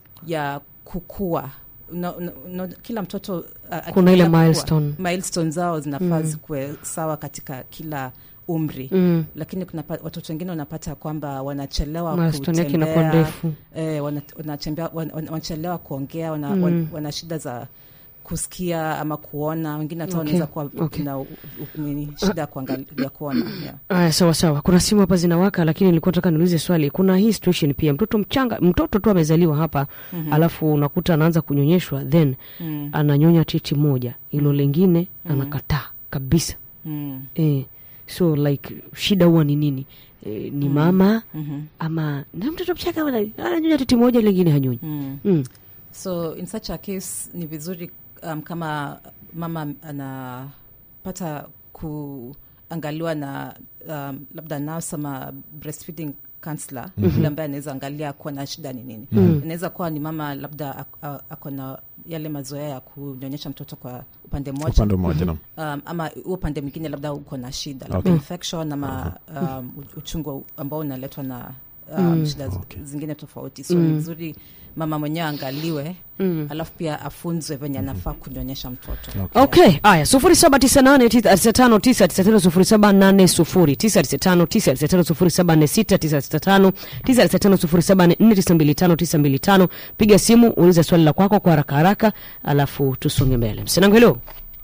ya kukua no, no, no, kila mtoto uh,
Kuna ile
akiendelea kukua,
milestone.
milestone zao zinafaa zikuwe sawa katika kila umri
Mm.
lakini kuna pa- watoto wengine wanapata kwamba wanachelewa
milestone yake inakuwa
kutembea
ndefu
eh, wana- wanachembea- wan- wan- wanachelewa kuongea wana, wan, wana shida za kusikia ama kuona wengine hata
Okay,
wanaweza kuwa
okay.
na u- u- nini, shida ya kuangalia kuona yeah.
Aya, sawa sawa. Kuna simu hapa zinawaka, lakini nilikuwa nataka niulize swali. Kuna hii situation pia, mtoto mchanga, mtoto tu amezaliwa hapa mm-hmm. alafu unakuta anaanza kunyonyeshwa then mm. ananyonya titi moja, hilo lingine mm-hmm. anakataa kabisa
mm.
eh, so like shida huwa ni nini? Eh, ni mama
mm-hmm.
ama na mtoto mchanga wana- ananyonya titi moja, lingine hanyonyi
mm.
mm.
so in such a case ni vizuri um, kama mama anapata kuangaliwa na um, labda nurse ama breastfeeding counselor mm-hmm. yule ambaye anaweza angalia kuwa na shida ni nini mm-hmm. inaweza kuwa ni mama labda ak- a- ako na yale mazoea ya kunyonyesha mtoto kwa upande mmoja
upande mmoja naam.
um, ama huo upande mwingine labda uko na shida labda infection ama um, u- uchungu ambao unaletwa na um, shida z-
Okay.
zingine tofauti so ni vizuri mama mwenyewe angaliwe alafu pia afunzwe venye anafaa kunyonyesha mtoto
Okay, aya sufuri saba tisa nane tisa tisa tano tisa tisa tano sufuri saba nane sufuri tisa tisa tano tisa tisa tano sufuri saba nne sita tisa tisa tano tisa tisa tano sufuri saba nne nne tisa mbili tano tisa mbili tano. Piga simu uliza swali la kwako kwa haraka haraka, alafu tusonge mbele. Msinangu, hello.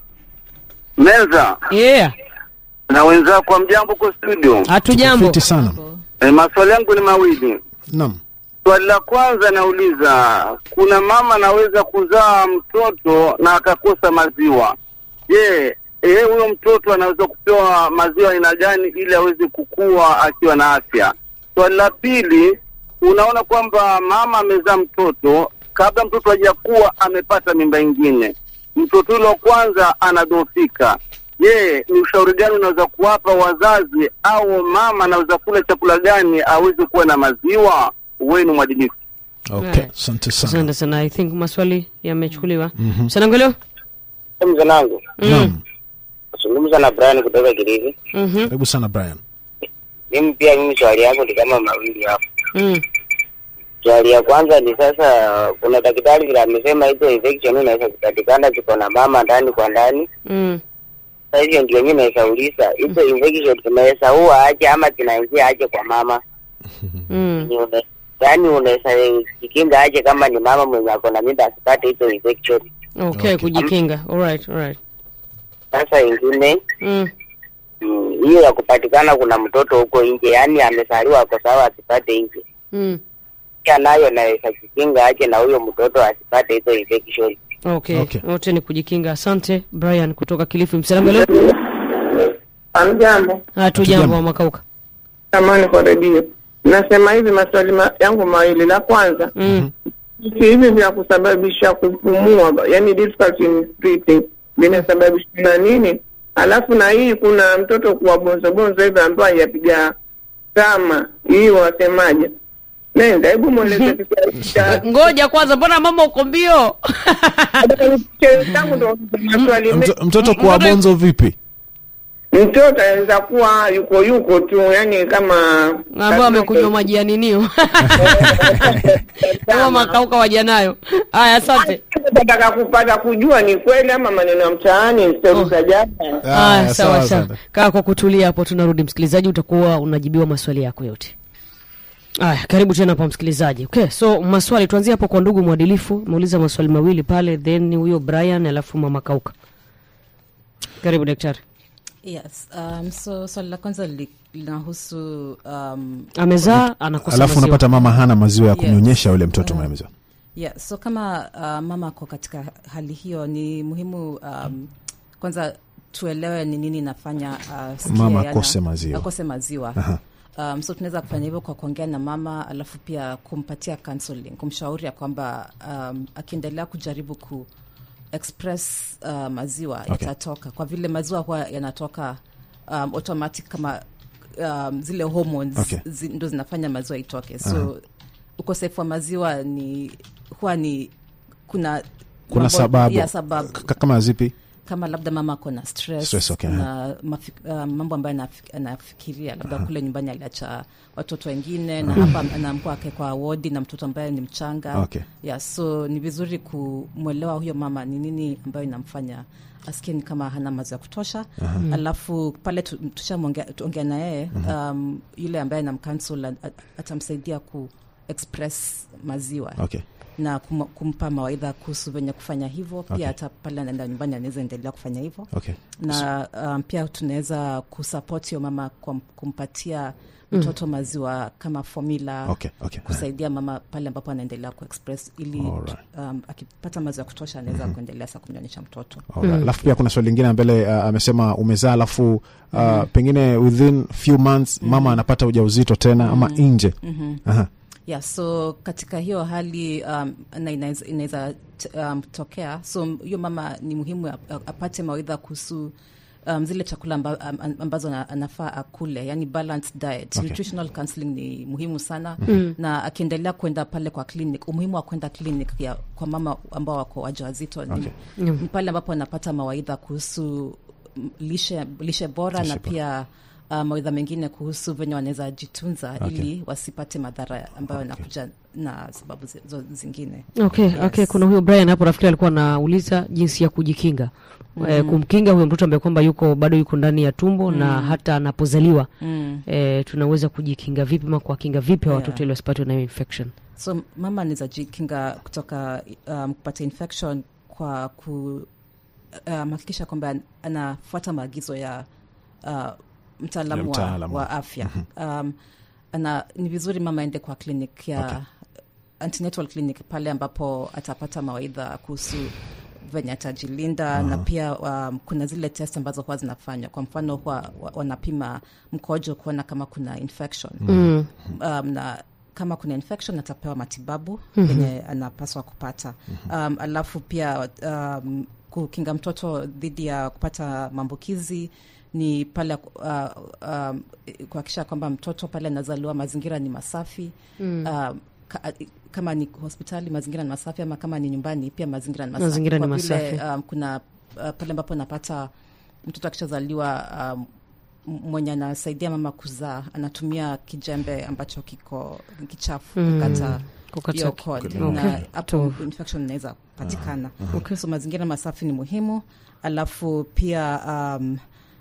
Meza
Yeah,
na wenzako wa mjambo kwa studio.
hatujambo.
Fiti sana
E, maswali yangu ni mawili.
naam
Swali la kwanza nauliza, kuna mama anaweza kuzaa mtoto na akakosa maziwa. Je, eh, huyo mtoto anaweza kupewa maziwa aina gani ili aweze kukua akiwa na afya? Swali la pili, unaona kwamba mama amezaa mtoto, kabla mtoto hajakuwa amepata mimba ingine, mtoto yule wa kwanza anadhoofika. Je, ni ushauri gani unaweza kuwapa wazazi au mama anaweza kula chakula gani aweze kuwa na maziwa? Wenu mwadilifu.
okay
Right.
asante sana
Asante sana. I think maswali yamechukuliwa. Msinangu, hello.
Mzanangu,
naam
zungumza na Brian kutoka Kilifi.
Mhm.
karibu sana brian
Mimi pia mimi swali yangu ni kama mawili hapo.
Mm.
Swali ya kwanza ni sasa, kuna daktari vile amesema hizo infection inaweza kupatikana ziko na mama ndani kwa ndani.
Mm.
Sasa hivyo ndio mimi naweza uliza hizo infection zinaweza huwa aje ama zinaingia aje kwa mama?
Mm.
Ni une- Yaani unaweza jikinga aje kama ni mama mwenye ako na mimba asipate hizo infection?
Okay, kujikinga. All right, all right.
Sasa ingine
Mm.
mm, hiyo ya kupatikana kuna mtoto huko nje, yaani amezaliwa ako sawa asipate nje
Mm.
pia nayo naweza kukinga aje na huyo mtoto asipate hizo infection.
Okay.
Okay.
Wote ni kujikinga. Asante Brian kutoka Kilifi. Msinangu, hello.
Amjambo,
Hatujambo wa makauka.
samani kwa redio. Nasema hivi maswali ma, yangu mawili. La kwanza
Mm.
vitu hivi vya kusababisha kupumua, yani difficulty in breathing vinasababishwa na nini? Alafu na hii kuna mtoto kuwa bonzo bonzo hivi ambayo hajapiga kama hii, wasemaje? Nenda, hebu mweleze Kiswahili cha-
Ngoja kwanza, mbona mama uko mbio?
Kiswahili changu ndo maswali mengi.
Mto- mtoto kuwa
mtoto-
bonzo vipi
Mtoto anaweza kuwa yuko yuko tu, yani kama
ambao amekunywa maji ya ninio kama makauka wajanayo. Haya, asante.
nataka kupata kujua ni kweli ama maneno ya mtaani stori za jana.
Aya,
Haya, sawa sawa.
sana.
Kaa kwa kutulia hapo, tunarudi msikilizaji, utakuwa unajibiwa maswali yako yote. Aya, karibu tena hapa msikilizaji. Okay, so maswali tuanzie hapo kwa ndugu mwadilifu. Muuliza maswali mawili pale, then huyo Brian alafu mama kauka. Karibu daktari.
yes um, so swali la kwanza li- linahusu um,
Amezaa anakosa
alafu
maziwa.
unapata mama hana maziwa ya
Yes.
kumnyonyesha yule mtoto mwenye maziwa
yeah, so kama uh, mama ako katika hali hiyo ni muhimu um, kwanza tuelewe ni nini inafanya uh, sikia
Mama
yana-
akose maziwa.
akose maziwa
Aha.
um, so tunaweza kufanya hivyo kwa kuongea na mama alafu pia kumpatia counseling kumshauri ya kwamba um, akiendelea kujaribu ku express uh, maziwa
Okay.
yatatoka kwa vile maziwa huwa yanatoka um, automatic kama um, zile hormones
Okay.
zi, ndo zinafanya maziwa itoke so ukosefu wa maziwa ni huwa ni kuna
kuna
mambo-
sababu
ya sababu
K- kama zipi
kama labda mama ako na stress,
Stress, okay,
na mafi, uh, mambo ambayo anafik- anafikiria labda kule nyumbani aliacha watoto wengine na hapa anaambua ake kwa wodi na mtoto ambaye ni mchanga
Okay.
yeah, so ni vizuri kumwelewa huyo mama ni nini ambayo inamfanya asikie ni kama hana mazi ya kutosha alafu pale tu- tushaongea na yeye um, yule ambaye namkansel atamsaidia ku express maziwa
okay
na kum, kumpa mawaidha kuhusu venye kufanya hivyo pia
Okay.
hata pale anaenda nyumbani anaweza endelea kufanya hivyo
okay
na um, pia tunaweza kusupport hiyo mama kwa kumpatia mtoto maziwa kama formula
okay okay
kusaidia mama pale ambapo anaendelea kuexpress ili
Alright.
um, akipata maziwa ya kutosha anaweza kuendelea sa kumnyonyesha mtoto
Alright. alafu pia kuna swali lingine mbele uh, amesema umezaa alafu uh, pengine within few months mama anapata ujauzito tena ama nje Aha.
yeah so katika hiyo hali um, na inaweza inaweza t- um, tokea so m- hiyo mama ni muhimu ap- apate mawaidha kuhusu um, zile chakula amba, am- ambazo na, anafaa akule yani balanced diet
Okay.
nutritional counseling ni muhimu sana mm. na akiendelea kwenda pale kwa clinic umuhimu wa kwenda clinic ya, kwa mama ambao wako wajawazito
Okay.
ni, ni pale ambapo anapata mawaidha kuhusu mm, lishe, lishe bora
Lishe
na
bora.
pia uh, mawaidha mengine kuhusu venye wanaweza jitunza
Okay.
ili wasipate madhara ambayo yanakuja na sababu zi- zo- zingine
okay,
Yes.
okay. kuna huyo brian hapo nafikiri alikuwa anauliza jinsi ya kujikinga eh, kumkinga huyo mtoto ambaye kwamba yuko bado yuko ndani ya tumbo na hata anapozaliwa
mm.
eh, tunaweza kujikinga vipi ma kuwakinga vipi hawa
Yeah.
watoto ili wasipatwe na hiyo infection
so mama anaweza jikinga kutoka um, kupata infection kwa ku um, hakikisha kwamba an- anafuata maagizo ya uh,
Ya
mtaalamu wa,
mtaalamu.
wa afya um, ana, ni vizuri mama aende kwa clinic ya
Okay.
antenatal clinic pale ambapo atapata mawaidha kuhusu venye atajilinda na pia um, kuna zile test ambazo huwa zinafanywa kwa mfano huwa wa- wanapima mkojo kuona kama kuna infection
mm.
um, na kama kuna infection atapewa matibabu yenye anapaswa kupata um, alafu pia um, kukinga mtoto dhidi ya kupata maambukizi ni pale uh, um, kuhakikisha kwamba mtoto pale anazaliwa mazingira ni masafi mm. um, ka, kama ni hospitali mazingira ni masafi ama kama ni nyumbani pia mazingira ni masafi
Mazingira ni
Kwa vile,
masafi.
um, kuna uh, pale ambapo napata mtoto akishazaliwa um, m- mwenye anasaidia mama kuzaa anatumia kijembe ambacho kiko kichafu
Mm.
kukata
Kukata
hiyo
ki-
cord.
okay.
na hapo
To-
infection inaweza patikana
Okay.
so mazingira masafi ni muhimu alafu pia um,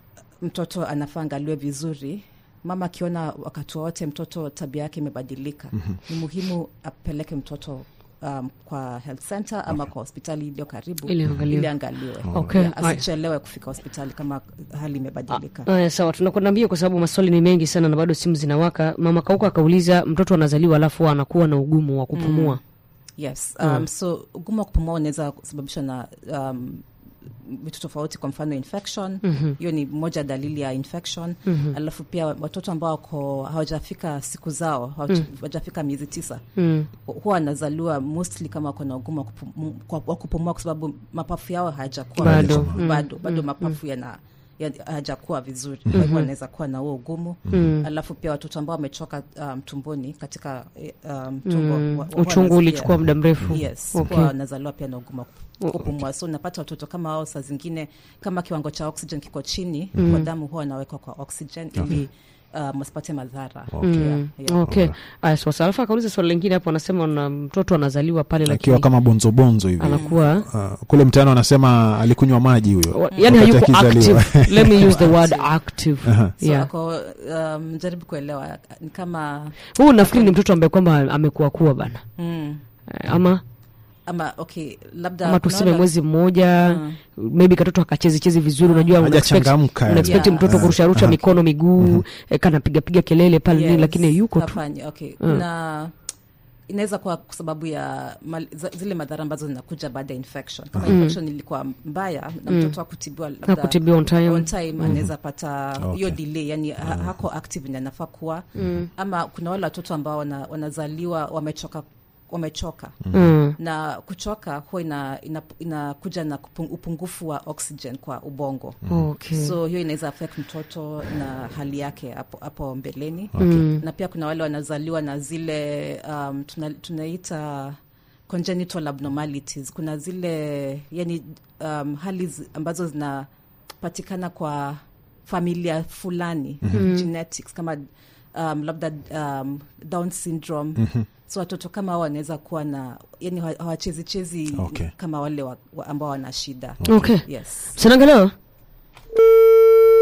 mtoto anafaa angaliwe vizuri mama akiona wakati wowote mtoto tabia yake imebadilika ni muhimu apeleke mtoto um, kwa health center ama kwa hospitali iliyo karibu
Ili angaliwe.
ili angaliwe
Okay.
Yeah, asichelewe kufika hospitali kama hali imebadilika
Aya, sawa tunakwenda mbio kwa sababu maswali ni mengi sana na bado simu zinawaka mama kauka akauliza mtoto anazaliwa alafu anakuwa na ugumu wa kupumua
yes um, so ugumu wa kupumua unaweza kusababishwa na um, vitu tofauti kwa mfano infection hiyo ni moja dalili ya infection alafu pia watoto ambao wako hawajafika siku zao hawaja- hawajafika miezi tisa
mm.
huwa wanazaliwa mostly kama wako na ugumu wa kupumu- kwa- wa kupumua kwa sababu mapafu yao hayajakuwa
Bado.
vizuri.
Mm.
bado bado mapafu yana ya- hayajakuwa vizuri kwa hivyo wanaweza kuwa na huo ugumu alafu pia watoto ambao wamechoka um, tumboni katika eh, um, tumbo
Mm.
wa- huwa
uchungu
wanasikia-
ulichukua muda mrefu
yes
Okay.
huwa wanazaliwa pia na ugumu wa kupumua so unapata watoto kama hao saa zingine kama kiwango cha oxygen kiko chini kwa damu huwa wanawekwa kwa oxygen ili um, wasipate madhara yeah, yeah.
okay aya sasa alafu akauliza swali lingine hapo anasema na mtoto anazaliwa pale
akiwa
lakini
kama bonzobonzo hivi
anakuwa
uh, kule mtaani wanasema alikunywa maji huyo
wa- yani
wakati
hayuko
akizaliwa.
active let me use the word active
Aha.
so
yeah.
ako um, jaribu kuelewa ni kama
huu nafikiri ni mtoto ambaye kwamba amekuwa kuwa bana
mm,
Eh, ama
ama okay labda
ama
kuna
tuseme
wale-
mwezi mmoja maybe katoto akachezi chezi vizuri unajua una expect-
Hajachangamka,
una
yani.
expect
Yeah.
mtoto kurusharusha
Aha.
mikono miguu eh, kanapiga piga kelele pale nini
Yes,
lakini yuko tu
hafanyi, okay kuna inaweza kuwa kwa sababu ya mal, za- zile madhara ambazo zinakuja baada ya infection kama infection ilikuwa mbaya na mtoto akutibiwa labda
Hakutibiwa on time.
on time anaweza pata hiyo
Okay.
delay yani ha, hako active ni anafaa kuwa ama kuna wale watoto ambao wana, wanazaliwa wamechoka wamechoka
mm.
na kuchoka huwa ina, ina, inakuja na kupung, upungufu wa oxygen kwa ubongo
okay.
so hiyo inaweza affect mtoto na hali yake hapo, hapo mbeleni
Mm.
na pia kuna wale wanazaliwa na zile um, tuna, tunaita congenital abnormalities kuna zile yani um, hali zi- ambazo zinapatikana kwa familia fulani genetics kama um, labda um, down syndrome so watoto kama hao wanaweza kuwa na yani hawa- hawachezichezi
Okay.
kama wale wa, wa ambao wana shida
okay
yes
sinaangalia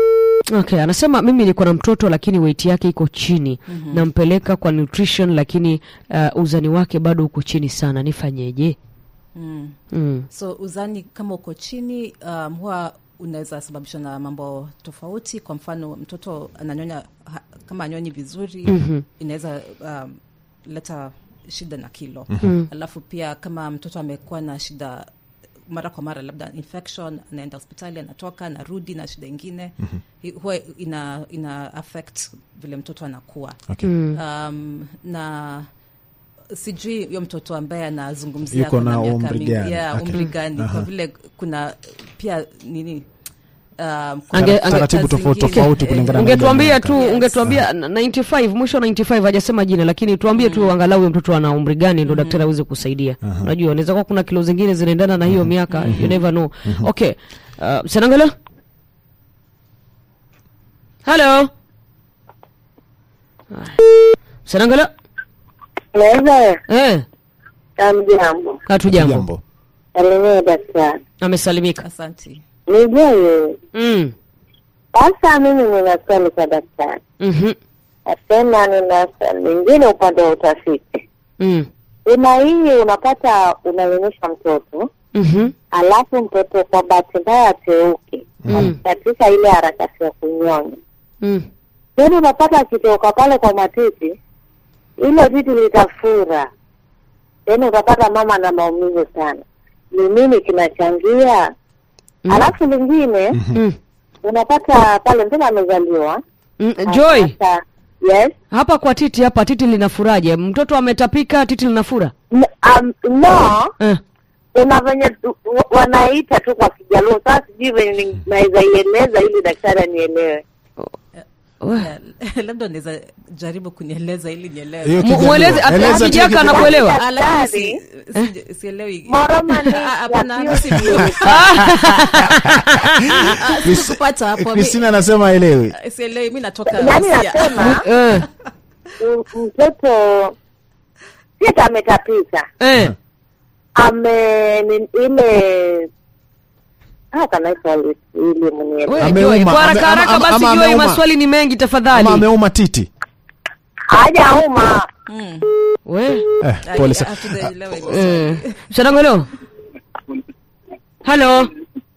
okay anasema mimi niko na mtoto lakini weight yake iko chini mm-hmm. nampeleka kwa nutrition lakini uh, uzani wake bado uko chini sana nifanyeje
mm.
mm.
so uzani kama uko chini um, huwa unaweza sababishwa na mambo tofauti kwa mfano mtoto ananyonya ha, kama anyonyi vizuri mm-hmm. inaweza um, leta shida na kilo mm-hmm. alafu pia kama mtoto amekuwa na shida mara kwa mara labda infection anaenda hospitali anatoka anarudi na shida ingine mm-hmm. huwa ina, ina affect vile mtoto anakuwa
okay.
um, na sijui huyo mtoto ambaye anazungumzia
Yuko
ako
na
miaka
umri
mingi-
gani?
yeah,
Okay.
umri gani kwa vile kuna pia nini um, kuna
Ange-
factors
taratibu tofauti
zingine.
tofauti
Eh,
kulingana na
ungetuambia
ile
tu
miaka.
ungetuambia na- 95 mwisho 95 hajasema jina lakini tuambie tu angalau huyo mtoto ana umri gani ndo daktari aweze kusaidia unajua unaweza kuwa kuna kilo zingine zinaendana na hiyo miaka you never know okay uh, senangelo halo senangelo
Naweza
eh
amjambo,
hatu jambo
jambo
salimia daktari.
amesalimika
asanti
Nijue
mm.
sasa, mimi nina swali kwa daktari,
mhm,
nasema nina swali lingine upande wa utafiti.
mm.
Kuna hii unapata unanyonyesha mtoto
mhm,
alafu mtoto kwa bahati mbaya ateuke
Mm.
katika ile harakati ya kunyonya,
mm.
then unapata akitoka pale kwa matiti, ile titi litafura, then utapata mama na maumivu sana. Ni nini kinachangia? Alafu lingine
Mm.
unapata pale mtoto amezaliwa
Mm. joy
Sasa, yes
hapa kwa titi hapa titi linafuraje mtoto ametapika titi linafura
N- um, no
eh.
kuna venye tu- wa- wanaita tu kwa kijaluo sasa sijui venye ni- naweza ieleza ili daktari anielewe
We.
Yeah, labda unaweza jaribu kunieleza ili nielewe
Hiyo
Mu-
Kijaluo.
mweleze ati-
Eleza tu
akijaka
Kijaluo.
anakuelewa
Ah, lakini si-
Daktari.
si- sielewi
Moroma ni
Ah, hapana,
ya
si
pure
vizuri. Ah,
Chris-
sikupata hapo. Mi-
Christina anasema elewi
sielewi mi natoka
yaani
Asia.
nasema
eh.
m- mtoto sita ametapika
Eh.
ame ni- ile Ah, can I call it ili mnielewe
We,
Ameuma,
Joy, kwa haraka
ame-
haraka
ama-
basi
ama
Joy,
ameuma.
maswali ni mengi tafadhali
ama ameuma titi
hajauma
Mm.
we
eh,
Ah,
pole
ah,
sana
hatujaelewa hilo
eh. sanangolo halo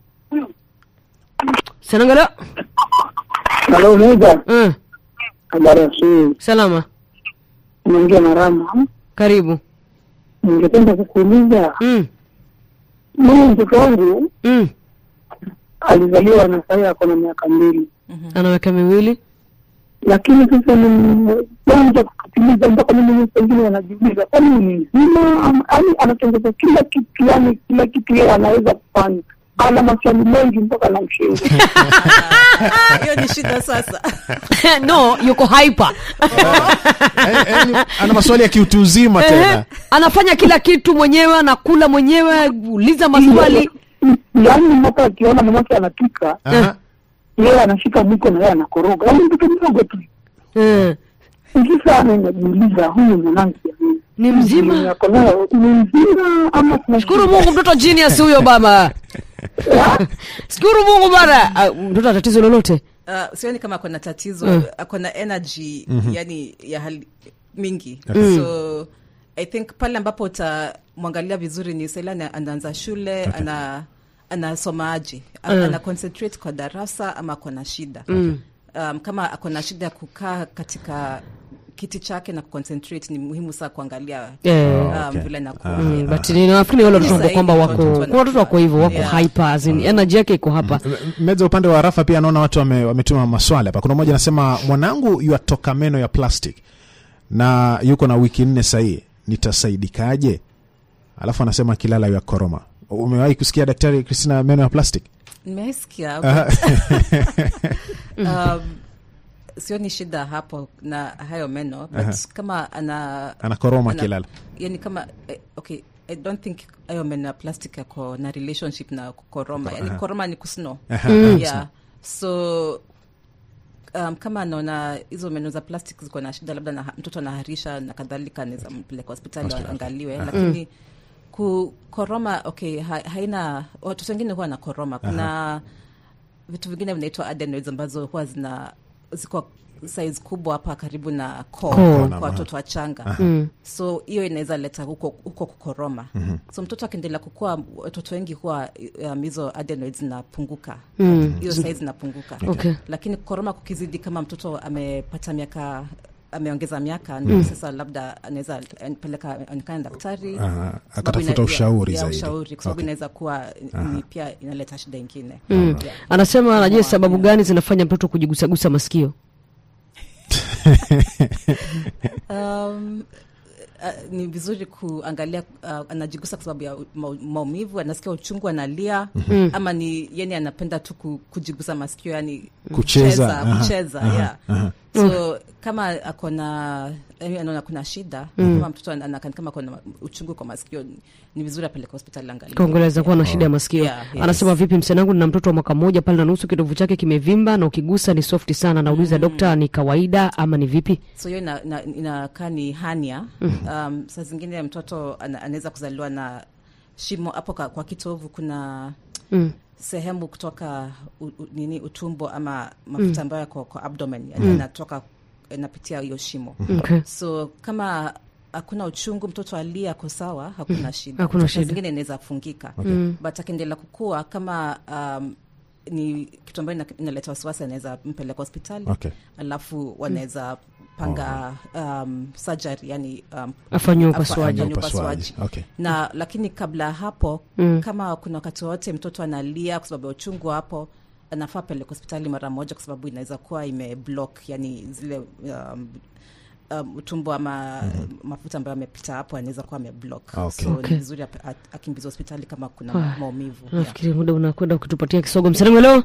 sanangolo
Halo Muda,
eh.
habari ya asubuhi.
salama
Naongea na Rama.
karibu
Ningependa kukuuliza,
mm.
mimi mtoto wangu
Mm.
alizaliwa na sasa ako na miaka mbili,
ana miaka miwili
lakini sasa nimeanza kusikiliza mpaka mimi pengine wanajiuliza kwani ni mzima ama yani anatengeza kila kitu, yani kila kitu yeye anaweza kufanya. Ana maswali mengi mpaka namshinda.
Ah, hiyo ni shida sasa
no yuko hyper
Eh, eh, ni- ana maswali ya kiutu uzima
Ehe.
tena
anafanya kila kitu mwenyewe anakula mwenyewe uliza maswali
yaani mpaka akiona mamake anapika
Aha.
yeye anashika mwiko na yeye anakoroga, yaani mtoto mdogo tu.
eh.
Sasa najiuliza huyu mwanangu jamani,
ni mzima
ako nayo ni mzima ama kuna
shukuru mungu mtoto genius huyo baba shukuru mungu bana Ah, mtoto ana tatizo lolote
uh, sioni kama akona tatizo akona energy yani ya hali mingi so i think pale ambapo utamwangalia vizuri ni sela ana- anaanza shule ana anasomaje mm. ana concentrate kwa darasa ama akona shida um, kama akona shida ya kukaa katika kiti chake na kuconcentrate ni muhimu saa kuangalia
Eh.
um,
okay.
vile nakuwa
Mm, but ni- nafikiri wale watoto ambao kwamba wako
Watoto
kuna watoto wako hivyo wako
Yeah.
hyper as in energy yake iko hapa
meza upande wa rafa pia anaona watu wame- wametuma maswali hapa kuna mmoja anasema mwanangu yuatoka meno ya plastic na yuko na wiki nne sahii nitasaidikaje alafu anasema kilala ya koroma umewahi kusikia daktari kristina meno ya plastic
nimesikia
Aha.
um, sioni shida hapo na hayo meno but
Aha.
kama ana
anakoroma
ana-
kilala
yani kama eh, okay i don't think hayo meno ya plastic yako na relationship na kukoroma yani koroma ni kusno
Aha,
yeah so um, kama anaona hizo meno za plastic ziko na shida labda na, mtoto anaharisha na kadhalika anaweza mpeleka hospitali angaliwe lakini kukoroma okay ha, haina watoto wengine huwa na koroma kuna vitu vingine vinaitwa adenoids ambazo huwa zina ziko size kubwa hapa karibu na koo
Koo.
kwa watoto wachanga
Mm.
so hiyo inaweza leta huko, huko kukoroma so mtoto akiendelea kukua watoto wengi huwa um, hizo adenoids zinapunguka
Mm.
hiyo size zinapunguka
Okay.
lakini kukoroma kukizidi kama mtoto amepata miaka ameongeza miaka ndio sasa labda anaweza peleka onekana daktari
Aha,
sababu
akatafuta
ina-
ushauri
ya,
zaidi.
ushauri kwa sababu
Okay.
inaweza kuwa ni pia inaleta shida ingine
Mm. anasema anajua sababu gani zinafanya mtoto kujigusagusa masikio
um, uh, ni vizuri kuangalia uh, anajigusa kwa sababu ya mau- maumivu anasikia uchungu analia ama ni yani anapenda tu ku- kujigusa masikio yani
Kucheza, aha,
kucheza yeah. so kama akona yaani anaona kuna shida kama mtoto ana- anakaa kama akona uchungu kwa masikio ni- ni vizuri apeleke hospitali angalia
kaongeleza kuwa na shida ya masikio
Yeah, yes.
anasema vipi msanangu nina mtoto wa mwaka mmoja pale na nusu kitovu chake kimevimba na ukigusa ni soft sana nauliza dokta ni kawaida ama ni vipi
so hiyo inakaa ina, inakaa ni hania um, saa zingine mtoto ana- anaweza kuzaliwa na shimo hapo ka- kwa kitovu kuna
mm.
sehemu kutoka u, u, nini utumbo ama mafuta ambayo yako kwa abdomen yani yanatoka inapitia hiyo shimo
okay.
so kama hakuna uchungu mtoto alia ako sawa hakuna shida
Hakuna
Saa
shida.
zingine inaweza fungika but akiendelea kukua kama um, ni kitu ambayo ina- inaleta wasiwasi anaweza mpeleka hospitali
Okay.
alafu wanaweza panga um, surgery yani um,
Afanyiwe
afa-
upasuaji.
afanyiwe
Upasuaji. Okay.
na lakini kabla ya hapo
Mm.
kama kuna wakati wowote mtoto analia kwa sababu ya uchungu hapo anafaa peleka hospitali mara moja kwa sababu inaweza kuwa imeblock yani zile um, um, utumbo ama mafuta ambayo amepita hapo anaweza kuwa ameblock
Okay.
so
Okay.
ni vizuri ap- at- akimbizwa hospitali kama kuna
Ah,
maumivu yeah.
nafikiri muda unakwenda ukitupatia kisogo msanangu leo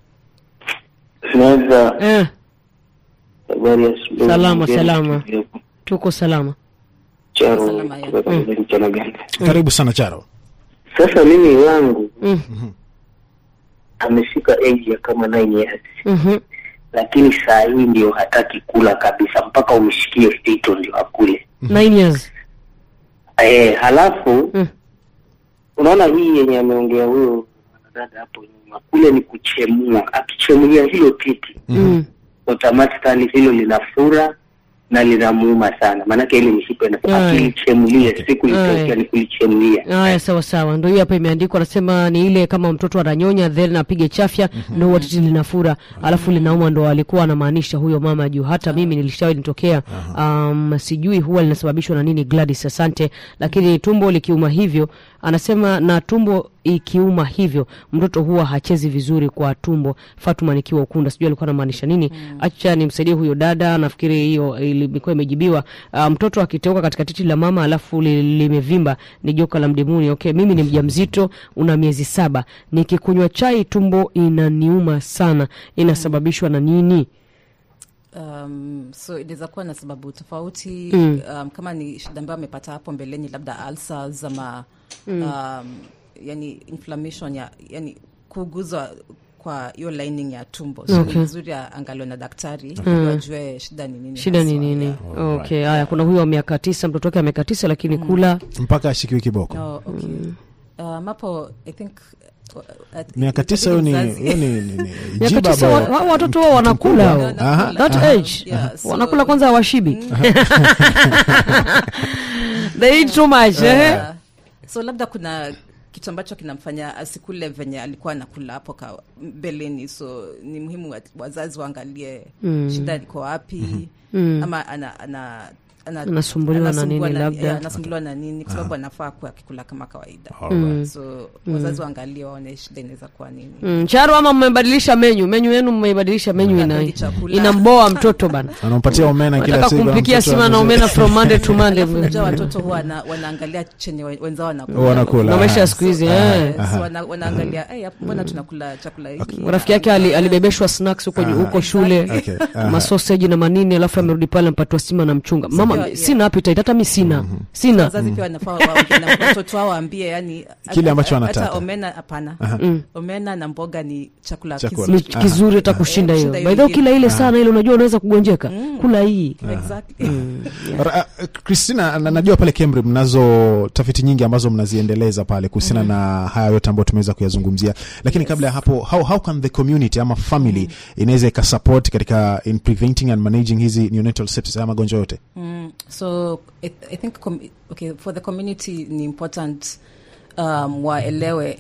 Naweza
eh,
habari ya asubuhi.
Salama,
Ngeni
salama.
studio.
tuko salama
Charo
Salama, ya.
kutoka Tanzania, mchana gani?
karibu sana charo
Sasa mimi wangu
mm.
amefika age ya kama 9 years,
mm-hmm.
lakini saa hii ndio hataki kula kabisa, mpaka umshikie fito ndio akule.
nine years
Eh, halafu
Mm.
unaona hii yenye ameongea huyo dada hapo nyuma, kule ni kuchemua. Akichemulia hilo titi
mm.
automatically hilo linafura na linamuuma sana, maanake ile mishipa ina-
Aya.
akilichemulia siku
Aya.
litokea ni kulichemulia
haya sawa sawa ndo hiyo hapa imeandikwa anasema ni ile kama mtoto ananyonya then apige chafya ndo huwa titi linafura alafu linauma ndo alikuwa anamaanisha huyo mama juu hata mimi nilishawahi nitokea um, sijui huwa linasababishwa na nini gladys asante lakini tumbo likiuma hivyo anasema na tumbo ikiuma hivyo mtoto huwa hachezi vizuri kwa tumbo fatuma nikiwa ukunda sijui alikuwa anamaanisha nini acha nimsaidie huyo dada nafikiri hiyo ilikuwa imejibiwa uh, mtoto akiteuka katika titi la mama alafu li- limevimba ni joka la mdimuni okay mimi ni mjamzito una miezi saba nikikunywa chai tumbo inaniuma sana inasababishwa na nini
um, so inaweza kuwa na sababu tofauti
Mm.
um, kama ni shida ambayo amepata hapo mbeleni labda ulcers ama um, yani inflammation ya yani kuuguzwa kwa hiyo lining ya tumbo so
Okay.
ni vizuri angaliwe na daktari ili wajue shida ni nini
shida ni
haswa,
nini
yeah.
okay haya kuna huyo wa miaka tisa mtoto wake wa miaka tisa lakini kula
mpaka ashikiwe kiboko
Oh, okay. Um, hapo i think uh, at-
miaka tisa hiyo ni
mzazi-
hiyo ni- ni- ni
miaka
jiba
tisa wa-
ambao-
hao watoto wao wanakula hao.
Aha,
that
aha.
age
Yeah, so-
wanakula kwanza hawashibi they eat too much eh?
Uh, so labda kuna kitu ambacho kinamfanya asikule venye alikuwa anakula hapo ka mbeleni so ni muhimu wa- wazazi waangalie
Mm.
shida liko wapi
Mm.
ama ana, ana, ana,
Anasumbuliwa na
anasumbua
nini labda?
yeah, anasumbuliwa na nini kwa sababu anafaa kuwa akikula kama kawaida
Alright.
so wazazi waangalie waone shida inaweza kuwa nini
Mm, charo ama mmebadilisha menyu menyu yenu mmeibadilisha menyu ina,
Hapendi chakula.
inamboa mtoto bana
anampatia omena kila
nataka
siku
kumpikia
mtoto
sima na
ameze-
omena from monday to monday
unajua watoto huwa wana, wanaangalia chenye we- wenzao wanakula
Wanakula.
na maisha ya siku hizi eh.
Eh, so wana, wanaangalia "Eh, hapo mbona tunakula chakula hiki
rafiki yake ali, alibebeshwa snacks huko huko shule
Okay, aha.
masoseji na manini alafu amerudi pale ampatiwa sima na mchunga mama
yeah.
sina appetite hata mi sina sina
wazazi pia wanafaa waongee na watoto wao waambie yani
Kile ambacho
hata
wanataka.
omena hapana omena na mboga ni chakula,
Chakula.
ni
kizuri
kizuri hata kushinda hiyo
kushinda hiyo
baidha
ingine.
ukila ile sana ile unajua unaweza kugonjeka kula hii
exactly
Ra- Christina, na, najua pale Cambridge mnazo tafiti nyingi ambazo mnaziendeleza pale kuhusiana na haya yote ambayo tumeweza kuyazungumzia, lakini kabla ya hapo, how, how can the community ama family inaweza ikasupport katika in preventing and managing hizi neonatal sepsis, haya magonjwa yote?
Mm, so I, I think com okay, for the community ni important um, waelewe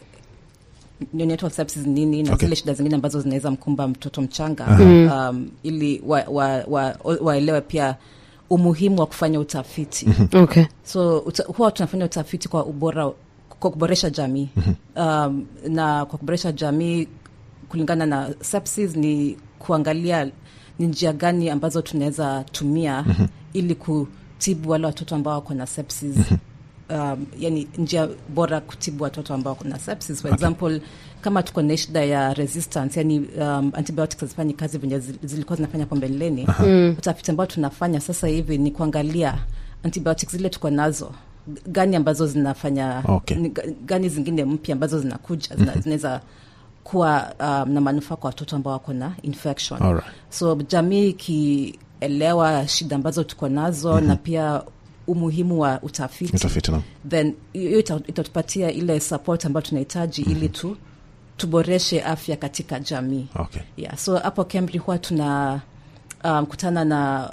neonatal sepsis ni nini na
Okay.
zile shida zingine ambazo zinaweza mkumba mtoto mchanga um, ili waelewe wa, wa, waelewe pia umuhimu wa kufanya utafiti
okay
so uta, huwa tunafanya utafiti kwa ubora kwa kuboresha jamii um, na kwa kuboresha jamii kulingana na sepsis ni kuangalia ni njia gani ambazo tunaweza tumia ili kutibu wale watoto ambao wako na sepsis um, yani njia bora kutibu watoto ambao wako na sepsis for example kama tuko na shida ya resistance yani um, antibiotics hazifanyi kazi venye zi- zilikuwa zinafanya hapo mbeleni utafiti ambao tunafanya sasa hivi ni kuangalia antibiotics zile tuko nazo g- gani ambazo zinafanya
Okay.
ni ga- gani zingine mpya ambazo zinakuja zina- zinaweza kuwa um, na manufaa kwa watoto ambao wako na infection
Alright.
so jamii ikielewa shida ambazo tuko nazo na pia umuhimu wa utafiti,
Utafiti, naam.
then hiyo ita- itatupatia ile support ambayo tunahitaji ili tu tuboreshe afya katika jamii
Okay.
yeah, so hapo Cambridge huwa tuna um, kutana na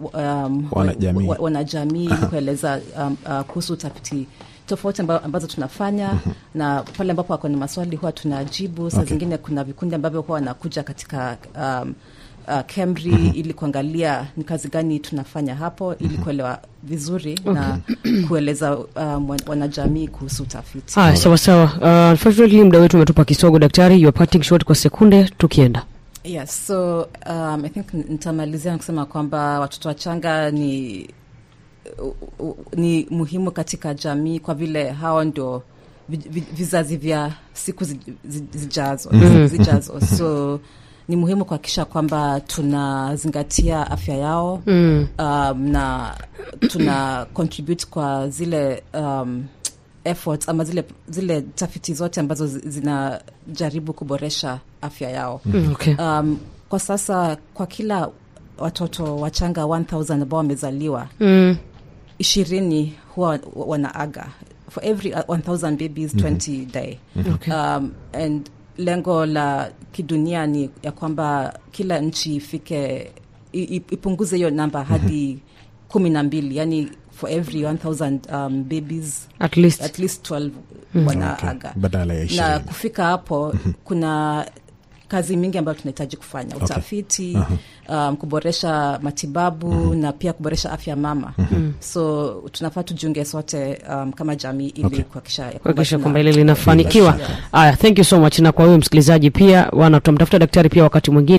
um,
Wanajamii.
wa- wanajamii ili kueleza um, uh, kuhusu utafiti tofauti amba, ambazo tunafanya na pale ambapo wako na maswali huwa tunajibu saa
Okay.
zingine kuna vikundi ambavyo huwa wanakuja katika um, uh, Cambry ili kuangalia ni kazi gani tunafanya hapo ili kuelewa vizuri na kueleza um, wan- wanajamii kuhusu utafiti
haya sawa sawa uh, unfortunately muda wetu umetupa kisogo daktari you are parting short kwa sekunde tukienda
Yes, so um, I think nitamalizia na kusema kwamba watoto wachanga ni u- u- ni muhimu katika jamii kwa vile hao ndio vi- vi- vizazi vya siku zi- zi- zijazo, zijazo. so ni muhimu kuhakikisha kwamba tunazingatia afya yao
mm.
um, na tuna contribute kwa zile um, efforts ama zile, zile tafiti zote ambazo zi- zinajaribu kuboresha afya yao
Mm, okay.
um, kwa sasa kwa kila watoto wachanga 1000 ambao wamezaliwa
mm.
ishirini huwa wanaaga for every uh, 1000 babies 20 die
Okay.
um, and lengo la kidunia ni ya kwamba kila nchi ifike i- i- ipunguze hiyo namba hadi kumi na mbili yani for every 1000 um, babies
at least
at least 12
Okay.
wanaaga
Badala ya
na
ishirini.
kufika hapo kuna kazi mingi ambayo tunahitaji kufanya utafiti um, kuboresha matibabu na pia kuboresha afya mama so tunafaa tujiunge sote um, kama jamii ili
Okay.
kuhakikisha ya kwamba
kuhakikisha
tuna-
kwamba ile linafanikiwa
Bila
haya thank you so much na kwa huyo msikilizaji pia wana tutamtafuta daktari pia wakati mwingine